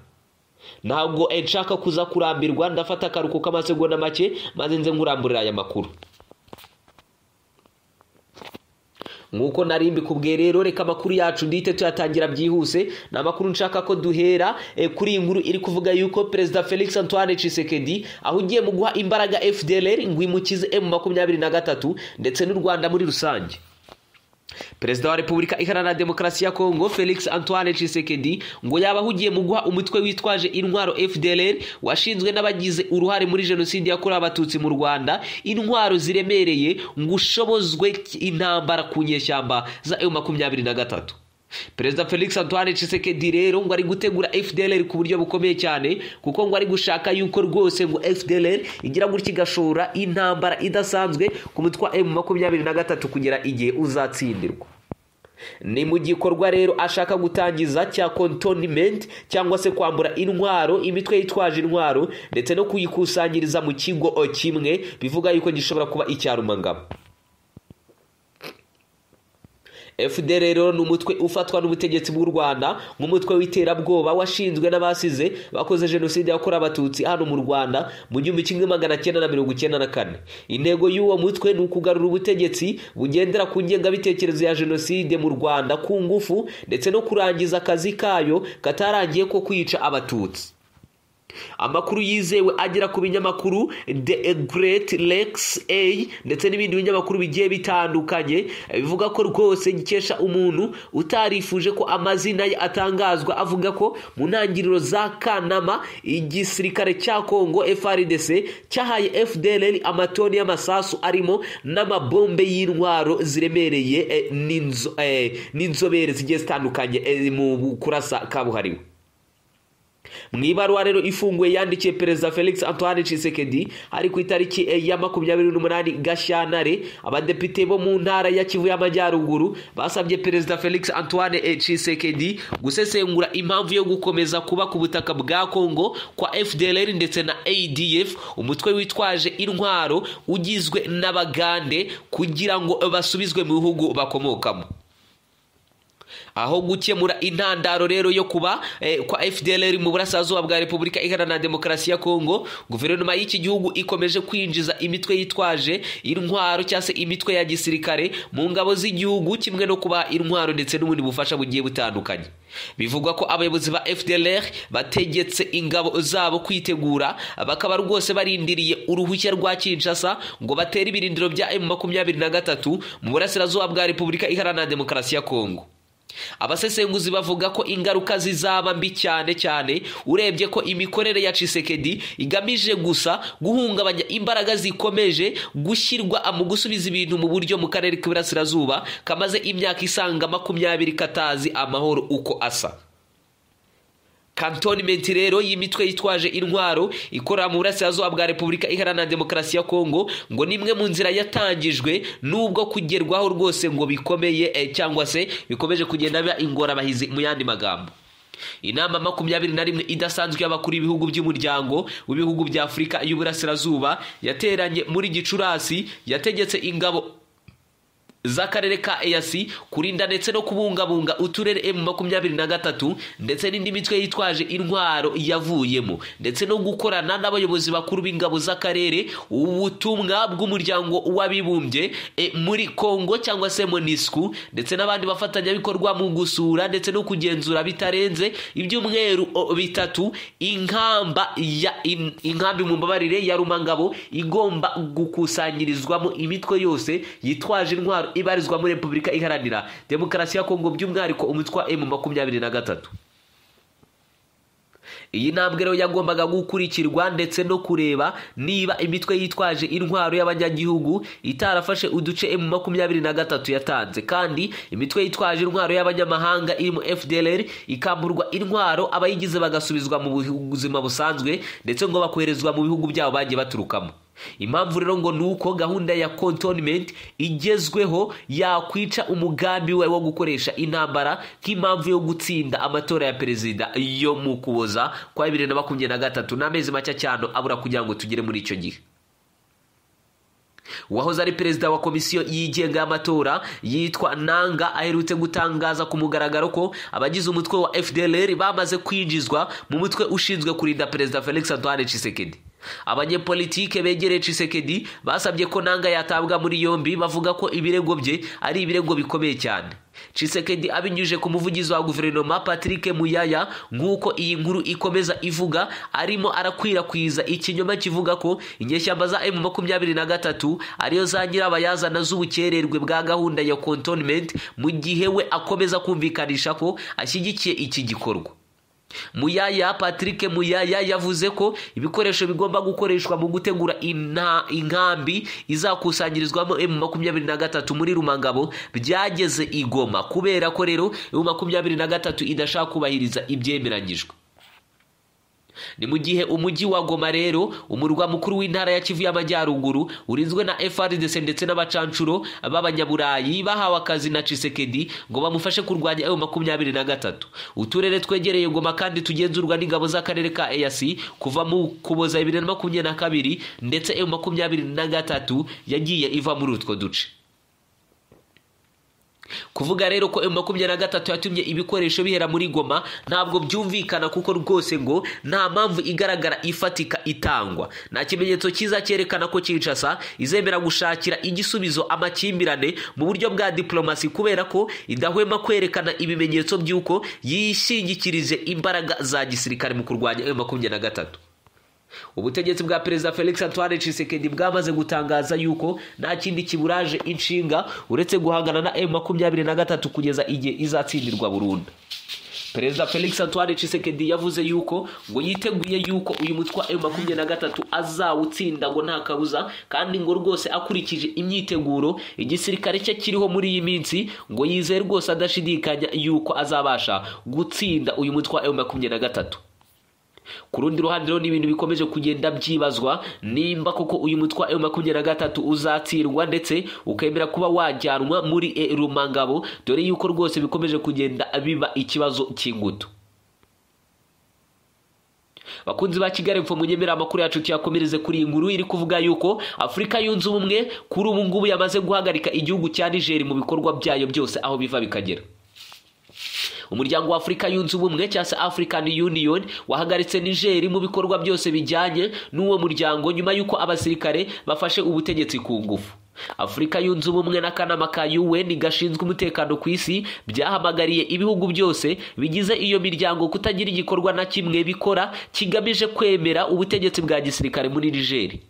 ntabwo nshaka kuza kurambirwa ndafata akaruhuko k'amasegonda make maze nze nkuramburira aya makuru nk'uko nari mbikubwiye rero reka amakuru yacu ndihite tuyatangira byihuse ni amakuru nshaka ko duhera kuri iyi nkuru iri kuvuga yuko perezida felix antoine Tshisekedi aho ugiye mu guha imbaraga fdr ngo imukize emu makumyabiri na gatatu ndetse n'u rwanda muri rusange perezida wa repubulika iharanira demokarasi ya kongo felix antoine Tshisekedi ngo yaba ahugiye mu guha umutwe witwaje intwaro fdr washinzwe n'abagize uruhare muri jenoside yakorewe abatutsi mu rwanda intwaro ziremereye ngo ushobozwe intambara ku nyeshyamba za eu makumyabiri na gatatu perezida felix antoine Tshisekedi rero ngo ari gutegura fdr ku buryo bukomeye cyane kuko ngo ari gushaka yuko rwose ngo fdr igira gutya igashora intambara idasanzwe ku mutwe wa emu makumyabiri na gatatu kugera igihe uzatsindirwa ni mu gikorwa rero ashaka gutangiza cya contonment cyangwa se kwambura intwaro imitwe yitwaje intwaro ndetse no kuyikusanyiriza mu kigo kimwe bivuga yuko gishobora kuba icyarumangabo fdr rero ni umutwe ufatwa n'ubutegetsi bw'u rwanda nk'umutwe w'iterabwoba washinzwe n'abasize bakoze jenoside yakorewe abatutsi hano mu rwanda mu gihumbi kimwe magana cyenda na mirongo icyenda na kane intego y'uwo mutwe ni ukugarura ubutegetsi bugendera ku ngengabitekerezo ya jenoside mu rwanda ku ngufu ndetse no kurangiza akazi kayo katarangiye ko kwica abatutsi amakuru yizewe agera ku binyamakuru the great lex a ndetse n'ibindi binyamakuru bigiye bitandukanye bivuga ko rwose gikesha umuntu utarifuje ko amazina ye atangazwa avuga ko mu ntangiriro za kanama igisirikare cya kongo frdc cyahaye fdr amatoni y'amasasu arimo n'amabombe y'intwaro ziremereye n'inzobere zigiye zitandukanye mu kurasa kabuhariwe mu ibaruwa rero ifunguye yandikiye perezida felix antoine Tshisekedi ari ku itariki ya makumyabiri n'umunani gashyantare abadepite bo mu ntara ya kivu y'amajyaruguru basabye perezida felix antoine Tshisekedi gusesengura impamvu yo gukomeza kuba ku butaka bwa kongo kwa fdr ndetse na adf umutwe witwaje intwaro ugizwe n'abagande kugira ngo basubizwe mu bihugu bakomokamo aho gukemura intandaro rero yo kuba kwa fdr mu burasirazuba bwa repubulika iharanira demokarasi ya kongo guverinoma y'iki gihugu ikomeje kwinjiza imitwe yitwaje intwaro cyangwa se imitwe ya gisirikare mu ngabo z'igihugu kimwe no kuba intwaro ndetse n'ubundi bufasha bugiye butandukanye bivugwa ko abayobozi ba fdr bategetse ingabo zabo kwitegura bakaba rwose barindiriye uruhushya rwa kinshasa ngo batere ibirindiro bya emu makumyabiri na gatatu mu burasirazuba bwa repubulika iharanira demokarasi ya kongo abasesenguzi bavuga ko ingaruka zizaba mbi cyane cyane urebye ko imikorere ya Tshisekedi igamije gusa guhungabanya imbaraga zikomeje gushyirwa mu gusubiza ibintu mu buryo mu karere k'iburasirazuba kamaze imyaka isanga makumyabiri katazi amahoro uko asa kantonimenti rero y'imitwe yitwaje intwaro ikorera mu burasirazuba bwa repubulika iharanira demokarasi ya kongo ngo ni imwe mu nzira yatangijwe n'ubwo kugerwaho rwose ngo bikomeye cyangwa se bikomeje kugenda biba ingorabahizi mu yandi magambo inama makumyabiri na rimwe idasanzwe y'abakuru b'ibihugu by'umuryango w'ibihugu bya afurika y'uburasirazuba yateranye muri gicurasi yategetse ingabo z'akarere ka eyasi kurinda ndetse no kubungabunga uturere emu makumyabiri na gatatu ndetse n'indi mitwe yitwaje intwaro yavuyemo ndetse no gukorana n'abayobozi bakuru b'ingabo z'akarere ubutumwa bw'umuryango w'abibumbye e, muri kongo cyangwa se monisku ndetse n'abandi bafatanyabikorwa mu gusura ndetse no kugenzura bitarenze ibyumweru bitatu inkamba ya in, inkambi mu mbabarire ya rumangabo igomba gukusanyirizwamo imitwe yose yitwaje intwaro ibarizwa muri repubulika iharanira demokarasi ya kongo by'umwihariko umutwe wa emu makumyabiri na gatatu iyi ntambwe rero yagombaga gukurikirwa ndetse no kureba niba imitwe yitwaje intwaro y'abanyagihugu itarafashe uduce emu makumyabiri na gatatu yatanze kandi imitwe yitwaje intwaro y'abanyamahanga irimo fdr ikamburwa intwaro abayigize bagasubizwa mu buzima busanzwe ndetse ngo bakoherezwa mu bihugu byabo bagiye baturukamo impamvu rero ngo ni uko gahunda ya contonment igezweho yakwica umugambi we wo gukoresha intambara nk'impamvu yo gutsinda amatora ya perezida yo mu kuboza kwa bibiri na makumyabiri na gatatu n'amezi make cyane abura kugira ngo tugere muri icyo gihe uwahoze ari perezida wa komisiyo yigenga y'amatora yitwa nanga aherutse gutangaza ku mugaragaro ko abagize umutwe wa fdr bamaze kwinjizwa mu mutwe ushinzwe kurinda perezida felix antoine tshisekedi abanyepolitike begereye Tshisekedi basabye ko nanga yatabwa muri yombi bavuga ko ibirego bye ari ibirego bikomeye cyane Tshisekedi abinyujije ku muvugizi wa guverinoma Patrick Muyaya nk'uko iyi nkuru ikomeza ivuga arimo arakwirakwiza ikinyoma kivuga ko inyeshyamba za M23 ariyo za nyirabayazana z'ubukererwe bwa gahunda ya contonment mu gihe we akomeza kumvikanisha ko ashyigikiye iki gikorwa muyaya patrick muyaya yavuze ko ibikoresho bigomba gukoreshwa mu gutegura inkambi izakusanyirizwamo emu makumyabiri na gatatu muri rumangabo byageze igoma kubera ko rero emu makumyabiri na gatatu idashaka kubahiriza ibyemeranyijwe ni mu gihe umujyi wa goma rero umurwa mukuru w'intara ya kivu y'amajyaruguru urinzwe na frdc ndetse n'abacancuro b'abanyaburayi bahawe akazi na cisekedi ngo bamufashe kurwanya eyo makumyabiri na gatatu uturere twegereye goma kandi tugenzurwa n'ingabo z'akarere ka eyasi kuva mu kuboza bibiri na makumyabiri na kabiri ndetse eyo makumyabiri na gatatu yagiye iva muri utwo duce kuvuga rero ko emu makumyabiri na gatatu yatumye ibikoresho bihera muri goma ntabwo byumvikana kuko rwose ngo nta mpamvu igaragara ifatika itangwa nta kimenyetso cyiza cyerekana ko kinshasa izemera gushakira igisubizo amakimbirane mu buryo bwa diplomasi kubera ko idahwema kwerekana ibimenyetso by'uko yishingikirije imbaraga za gisirikare mu kurwanya emu makumyabiri na gatatu ubutegetsi bwa perezida felix antoine Tshisekedi bwamaze gutangaza yuko nta kindi kiburaje inshinga uretse guhangana na emu makumyabiri na gatatu kugeza igihe izatsindirwa burundu perezida felix antoine Tshisekedi yavuze yuko ngo yiteguye yuko uyu mutwe wa emu makumyabiri na gatatu azawutsinda ngo nta kabuza kandi ngo rwose akurikije imyiteguro igisirikare cye kiriho muri iyi minsi ngo yizeye rwose adashidikanya yuko azabasha gutsinda uyu mutwe wa emu makumyabiri na gatatu ku rundi ruhande rero ni ibintu bikomeje kugenda byibazwa nimba koko uyu mutwe wa emu makumyabiri na gatatu uzatsindwa ndetse ukemera kuba wajyanwa muri e rumangabo dore yuko rwose bikomeje kugenda biba ikibazo cy'ingutu bakunzi ba kigali mfo munyemera amakuru yacu tuyakomereze kuri iyi nkuru iri kuvuga yuko afurika yunze ubumwe kuri ubu ngubu yamaze guhagarika igihugu cya nigeri mu bikorwa byayo byose aho biva bikagera umuryango wa afurika yunze ubumwe cyangwa se african union wahagaritse nigeri mu bikorwa byose bijyanye n'uwo muryango nyuma y'uko abasirikare bafashe ubutegetsi ku ngufu afurika yunze ubumwe n'akanama ka un gashinzwe umutekano ku isi byahamagariye ibihugu byose bigize iyo miryango kutagira igikorwa na kimwe bikora kigamije kwemera ubutegetsi bwa gisirikare muri nigeri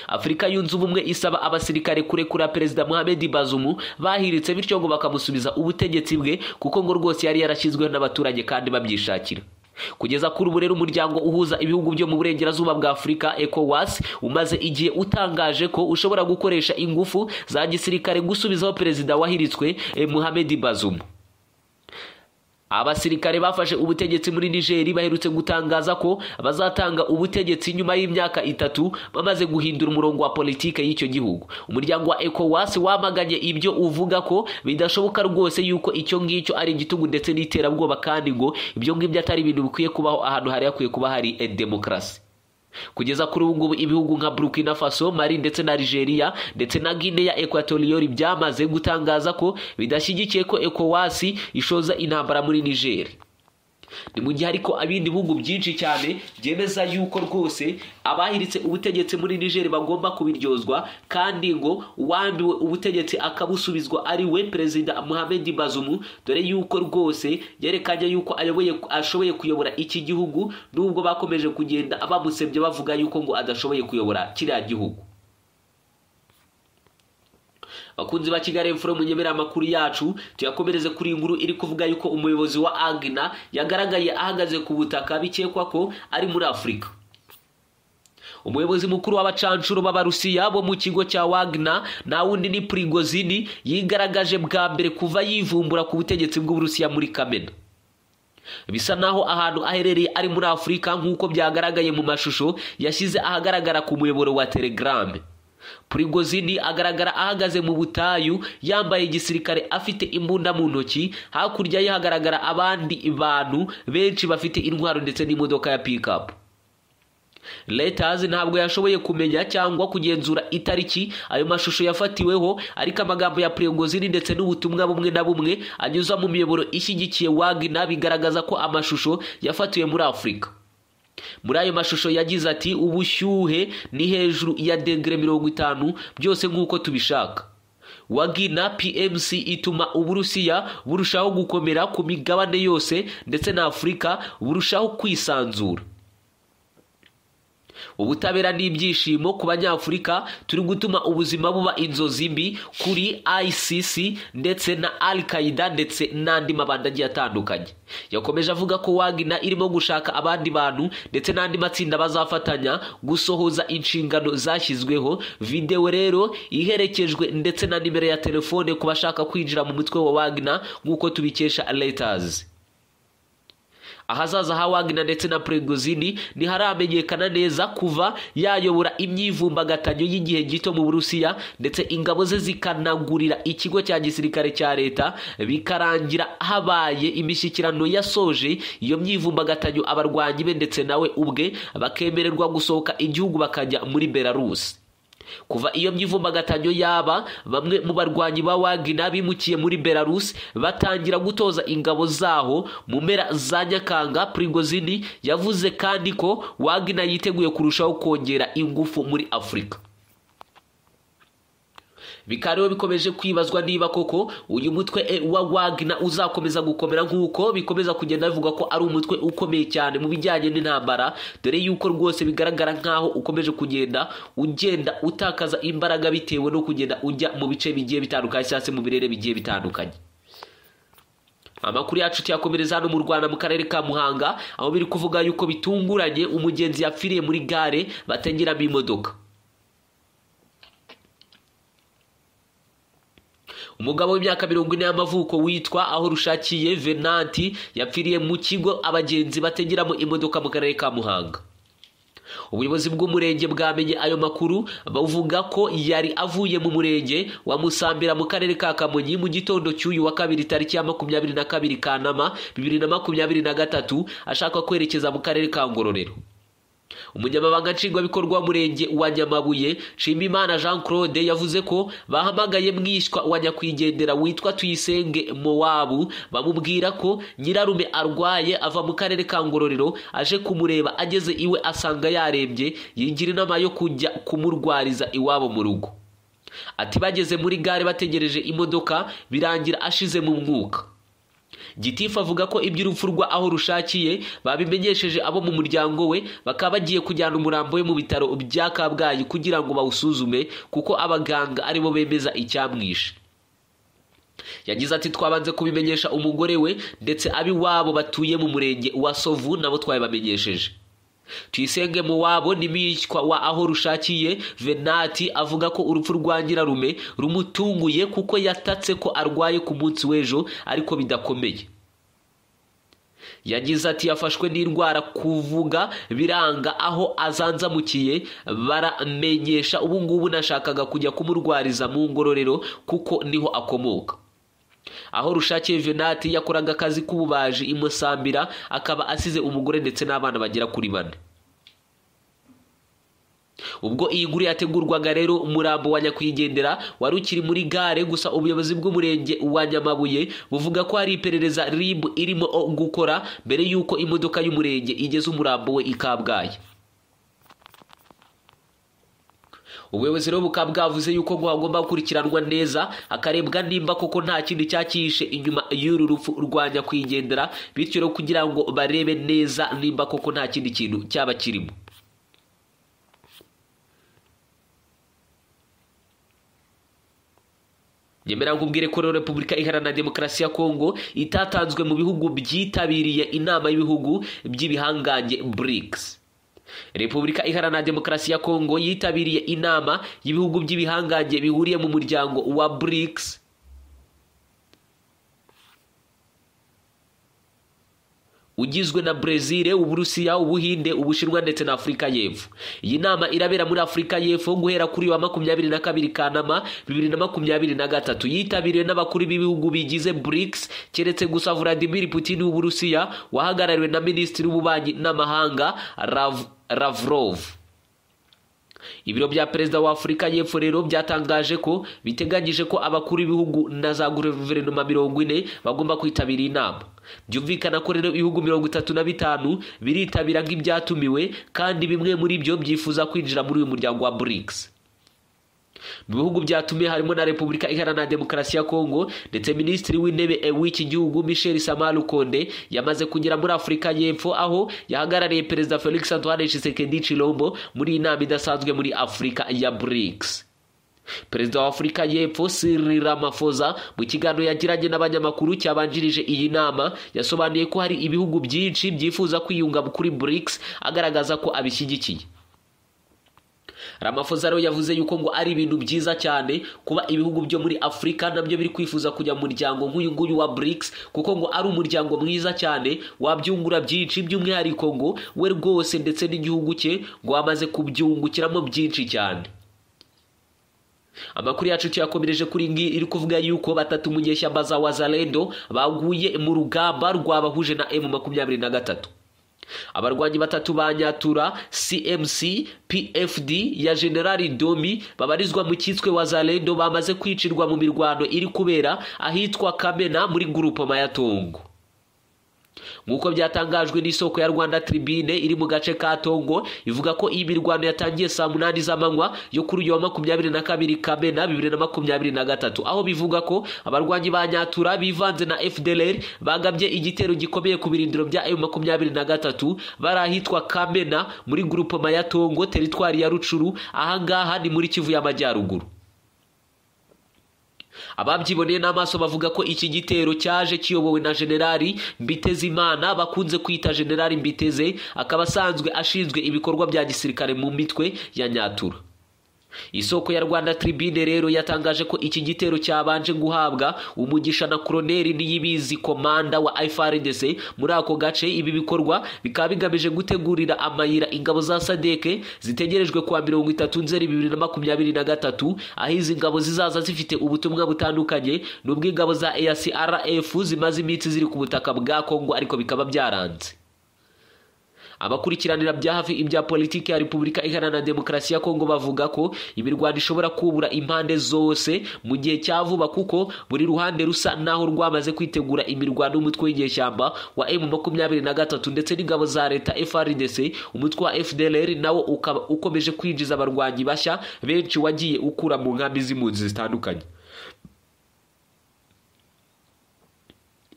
afurika yunze ubumwe isaba abasirikare kurekura perezida muhammed bazumu bahiritse bityo ngo bakamusubiza ubutegetsi bwe kuko ngo rwose yari yarashyizweho n'abaturage kandi babyishakira kugeza kuri ubu rero umuryango uhuza ibihugu byo mu burengerazuba bwa afurika ecowas umaze igihe utangaje ko ushobora gukoresha ingufu za gisirikare gusubizaho perezida wahiritswe muhammed bazumu abasirikare bafashe ubutegetsi muri nigeri baherutse gutangaza ko bazatanga ubutegetsi nyuma y'imyaka itatu bamaze guhindura umurongo wa politike y'icyo gihugu umuryango wa ecowas wamaganye ibyo uvuga ko bidashoboka rwose yuko icyo ngicyo ari igitugu ndetse n'iterabwoba kandi ngo ibyo ngibyo atari ibintu bikwiye kubaho ahantu hari hakwiye kuba hari demokarasi kugeza kuri ubu ngubu ibihugu nka burkina faso mari ndetse na nigeria ndetse na guinea ya ekwatoriyori byamaze gutangaza ko bidashyigikiye ko ekowasi ishoza intambara muri nigeri ni mu gihe ariko ibindi bihugu byinshi cyane byemeza yuko rwose abahiritse ubutegetsi muri nigeri bagomba kubiryozwa kandi ngo uwambiwe ubutegetsi akabusubizwa ari we perezida muhammed bazumu dore yuko rwose yerekanye yuko ayoboye ashoboye kuyobora iki gihugu nubwo bakomeje kugenda bamusebye bavuga yuko ngo adashoboye kuyobora kiriya gihugu bakunzi ba kigali fm munyemere amakuru yacu tuyakomereze kuri iyi nkuru iri kuvuga yuko umuyobozi wa agina yagaragaye ahagaze ku butaka bikekwa ko ari muri afurika umuyobozi mukuru w'abacanshuro b'abarusiya bo mu kigo cya wagna nta wundi ni prigozini yigaragaje bwa mbere kuva yivumbura ku butegetsi bw'uburusiya muri kamena bisa naho ahantu aherereye ari muri afurika nk'uko byagaragaye mu mashusho yashyize ahagaragara ku muyoboro wa telegram prigozini agaragara ahagaze mu butayu yambaye igisirikare afite imbunda mu ntoki hakurya ye hagaragara abandi bantu benshi bafite intwaro ndetse n'imodoka ya pikapu leta ntabwo yashoboye kumenya cyangwa kugenzura itariki ayo mashusho yafatiweho ariko amagambo ya prigozini ndetse n'ubutumwa bumwe na bumwe anyuza mu miyoboro ishyigikiye wagina bigaragaza ko amashusho yafatiwe muri afurika muri ayo mashusho yagize ati ubushyuhe ni hejuru ya degere mirongo itanu byose nk'uko tubishaka wagina pmc ituma uburusiya burushaho gukomera ku migabane yose ndetse na afurika burushaho kwisanzura ubutabera n'ibyishimo ku banyafurika turi gutuma ubuzima buba inzozi mbi kuri ICC ndetse na al qaida ndetse n'andi mabanda agiye atandukanye yakomeje avuga ko wagina irimo gushaka abandi bantu ndetse n'andi matsinda bazafatanya gusohoza inshingano zashyizweho videwo rero iherekejwe ndetse na nimero ya telefone ku bashaka kwinjira mu mutwe wa wagina nk'uko tubikesha letazi ahazaza ha wagina ndetse na prigozini ntiharamenyekana neza kuva yayobora imyivumbagatanyo y'igihe gito mu burusiya ndetse ingabo ze zikanagurira ikigo cya gisirikare cya leta bikarangira habaye imishyikirano yasoje iyo myivumbagatanyo abarwanyi be ndetse nawe ubwe bakemererwa gusohoka igihugu bakajya muri belarusi kuva iyo myivumbagatanyo yaba bamwe mu barwanyi ba wagina bimukiye muri belarus batangira gutoza ingabo zaho mu mpera za nyakanga prigozini yavuze kandi ko wagina yiteguye kurushaho kongera ingufu muri afurika bikaba bikomeje kwibazwa niba koko uyu mutwe e wa wagina uzakomeza gukomera nk'uko bikomeza kugenda bivuga ko ari umutwe ukomeye cyane mu bijyanye n'intambara dore yuko rwose bigaragara nk'aho ukomeje kugenda ugenda utakaza imbaraga bitewe no kugenda ujya mu bice bigiye bitandukanye cyangwa se mu birere bigiye bitandukanye amakuru yacu tuyakomereza hano mu rwanda mu karere ka muhanga aho biri kuvuga yuko bitunguranye umugenzi yapfiriye muri gare batengeramo imodoka umugabo w'imyaka mirongo ine y'amavuko witwa aho rushakiye venanti yapfiriye mu kigo abagenzi bategeramo imodoka mu karere ka muhanga ubuyobozi bw'umurenge bwamenye ayo makuru bavuga ko yari avuye mu murenge wa musambira mu karere ka kamonyi mu gitondo cy'uyu wa kabiri tariki ya makumyabiri na kabiri kanama bibiri na makumyabiri na gatatu ashaka kwerekeza mu karere ka ngororero umunyamabanga nshingwabikorwa w'umurenge wa nyamabuye nshimimana jean claude yavuze ko bahamagaye mwishywa wa nyakwigendera witwa tuyisenge mowabu bamubwira ko nyirarume arwaye ava mu karere ka ngororero aje kumureba ageze iwe asanga yarembye yigira inama yo kujya kumurwariza iwabo mu rugo ati bageze muri gare bategereje imodoka birangira ashize mu mwuka gitifu avuga ko iby'urupfu rwa aho rushakiye babimenyesheje abo mu muryango we bakaba bagiye kujyana umurambo we mu bitaro bya kabgayi kugira ngo bawusuzume kuko abaganga aribo bemeza icyamwishe yagize ati twabanze kubimenyesha umugore we ndetse ab'iwabo batuye mu murenge wa sovu nabo twabibamenyesheje tuyisenge mu wabo n'imishywa wa aho rushakiye venati avuga ko urupfu rwa nyirarume rumutunguye kuko yatatse ko arwaye ku munsi w'ejo ariko bidakomeye yagize ati yafashwe n'indwara kuvuga biranga aho azanzamukiye baramenyesha ubu ngubu nashakaga kujya kumurwariza mu ngororero kuko niho akomoka aho rushakiye venati yakoraga akazi k'ububaji imusambira akaba asize umugore ndetse n'abana bagera kuri bane ubwo iyi nkuru yategurwaga rero umurambo wa nyakwigendera wari ukiri muri gare gusa ubuyobozi bw'umurenge wa nyamabuye buvuga ko hari iperereza ribu irimo gukora mbere y'uko imodoka y'umurenge igeze umurambo we ikabwaye ubuyobozi rero bukaba bwavuze yuko hagomba gukurikiranwa neza hakarebwa nimba koko nta kindi cyakihishe inyuma y'uru rupfu rwa nyakwigendera bityo rero kugira ngo barebe neza nimba koko nta kindi kintu cyaba kirimo ngemera ngo ubwire ko rero repubulika iharanira demokarasi ya kongo itatanzwe mu bihugu byitabiriye inama y'ibihugu by'ibihangange burigisi repubulika iharanira demokarasi ya kongo yitabiriye inama y'ibihugu by'ibihangange bihuriye mu muryango wa burigisi ugizwe na brezil uburusiya ubuhinde ubushinwa ndetse na afurika y'epfo iyi nama irabera muri afurika y'epfo guhera kuri wa makumyabiri na kabiri kanama bibiri na makumyabiri na gatatu yitabiriwe n'abakuru b'ibihugu bigize brics keretse gusa vladimir putin w'uburusiya wahagarariwe na minisitiri w'ububanyi n'amahanga Rav, lavrov ibiro bya perezida wa afurika y'epfo rero byatangaje ko biteganyije ko abakuru b'ibihugu na za guverinoma mirongo ine bagomba kwitabira inama byumvikana ko rero ibihugu mirongo itatu na bitanu biritabira nk'ibyatumiwe kandi bimwe muri byo byifuza kwinjira muri uyu muryango wa burigisi mu bihugu byatumiye harimo na repubulika iharanira demokarasi ya kongo ndetse minisitiri w'intebe w'iki gihugu michel samaru konde yamaze kugera muri afurika y'epfo aho yahagarariye perezida felix antoine tshisekedi chilombo muri iyi nama idasanzwe muri afurika ya burigisi perezida wa afurika y'epfo Cyril Ramaphosa mu kiganiro yagiranye n'abanyamakuru cyabanjirije iyi nama yasobanuye ko hari ibihugu byinshi byifuza kwiyunga kuri BRICS agaragaza ko abishyigikiye Ramaphosa rero yavuze yuko ngo ari ibintu byiza cyane kuba ibihugu byo muri Afurika nabyo biri kwifuza kujya mu muryango nk'uyu nguyu wa BRICS kuko ngo ari umuryango mwiza cyane wabyungura byinshi by'umwihariko ngo we rwose ndetse n'igihugu cye ngo wamaze kubyungukiramo byinshi cyane amakuru yacu tuyakomereje kuri ngi iri kuvuga yuko batatu mu nyeshyamba za wazalendo baguye mu rugamba rwabahuje na emu makumyabiri na gatatu abarwanyi batatu ba nyatura cmc pfd ya generali domi babarizwa mu cyitswe wazalendo bamaze kwicirwa mu mirwano iri kubera ahitwa kamena muri gurupoma ya tongo nk'uko byatangajwe n'isoko ya rwanda tribune iri mu gace ka tongo ivuga ko iyi mirwano yatangiye saa munani z'amanywa yo kuri uyu wa makumyabiri na kabiri kamena bibiri na makumyabiri na gatatu aho bivuga ko abarwanyi ba nyatura bivanze na fdlr bagabye igitero gikomeye ku birindiro bya emu makumyabiri na gatatu bari ahitwa kamena muri gurupoma ya tongo teritwari ya rucuru ahangaha ni muri kivu y'amajyaruguru ababyiboneye n'amaso bavuga ko iki gitero cyaje kiyobowe na generali mbitezimana bakunze kwita generali mbiteze akaba asanzwe ashinzwe ibikorwa bya gisirikare mu mitwe ya nyatura isoko ya rwanda tribune rero yatangaje ko iki gitero cyabanje guhabwa umugisha na koroneri niyibizi komanda wa ifrdc muri ako gace ibi bikorwa bikaba bigamije gutegurira amayira ingabo za sadeke zitegerejwe kuwa mirongo itatu nzeri bibiri na makumyabiri na gatatu aho izi ngabo zizaza zifite ubutumwa butandukanye n'ubw'ingabo za acrf zimaze iminsi ziri ku butaka bwa kongo ariko bikaba byaranze abakurikiranira bya hafi ibya politiki ya repubulika iharanira demokarasi ya kongo bavuga ko imirwano ishobora kubura impande zose mu gihe cya vuba kuko buri ruhande rusa n'aho rwamaze kwitegura imirwano y'umutwe w'inyeshyamba wa emu makumyabiri na gatatu ndetse n'ingabo za leta frdc umutwe wa fdlr nawo ukaba ukomeje kwinjiza abarwanyi bashya benshi wagiye ukura mu nkambi z'impunzi zitandukanye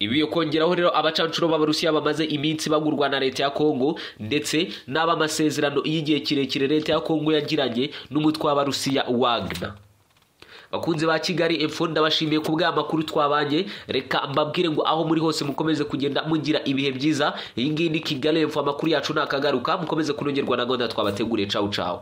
ibi yo kongeraho rero abacancuro b'abarusiya bamaze iminsi bagurwa na leta ya kongo ndetse n'abamasezerano y'igihe kirekire leta ya kongo yagiranye n'umutwe w'abarusiya wagna bakunze ba kigali epfo ndabashimiye ku bw'amakuru twabanye reka mbabwire ngo aho muri hose mukomeze kugenda mugira ibihe byiza iyi ngiyi ni kigali epfo amakuru yacu ni akagaruka mukomeze kunogerwa na gahunda twabateguriye cawu cawu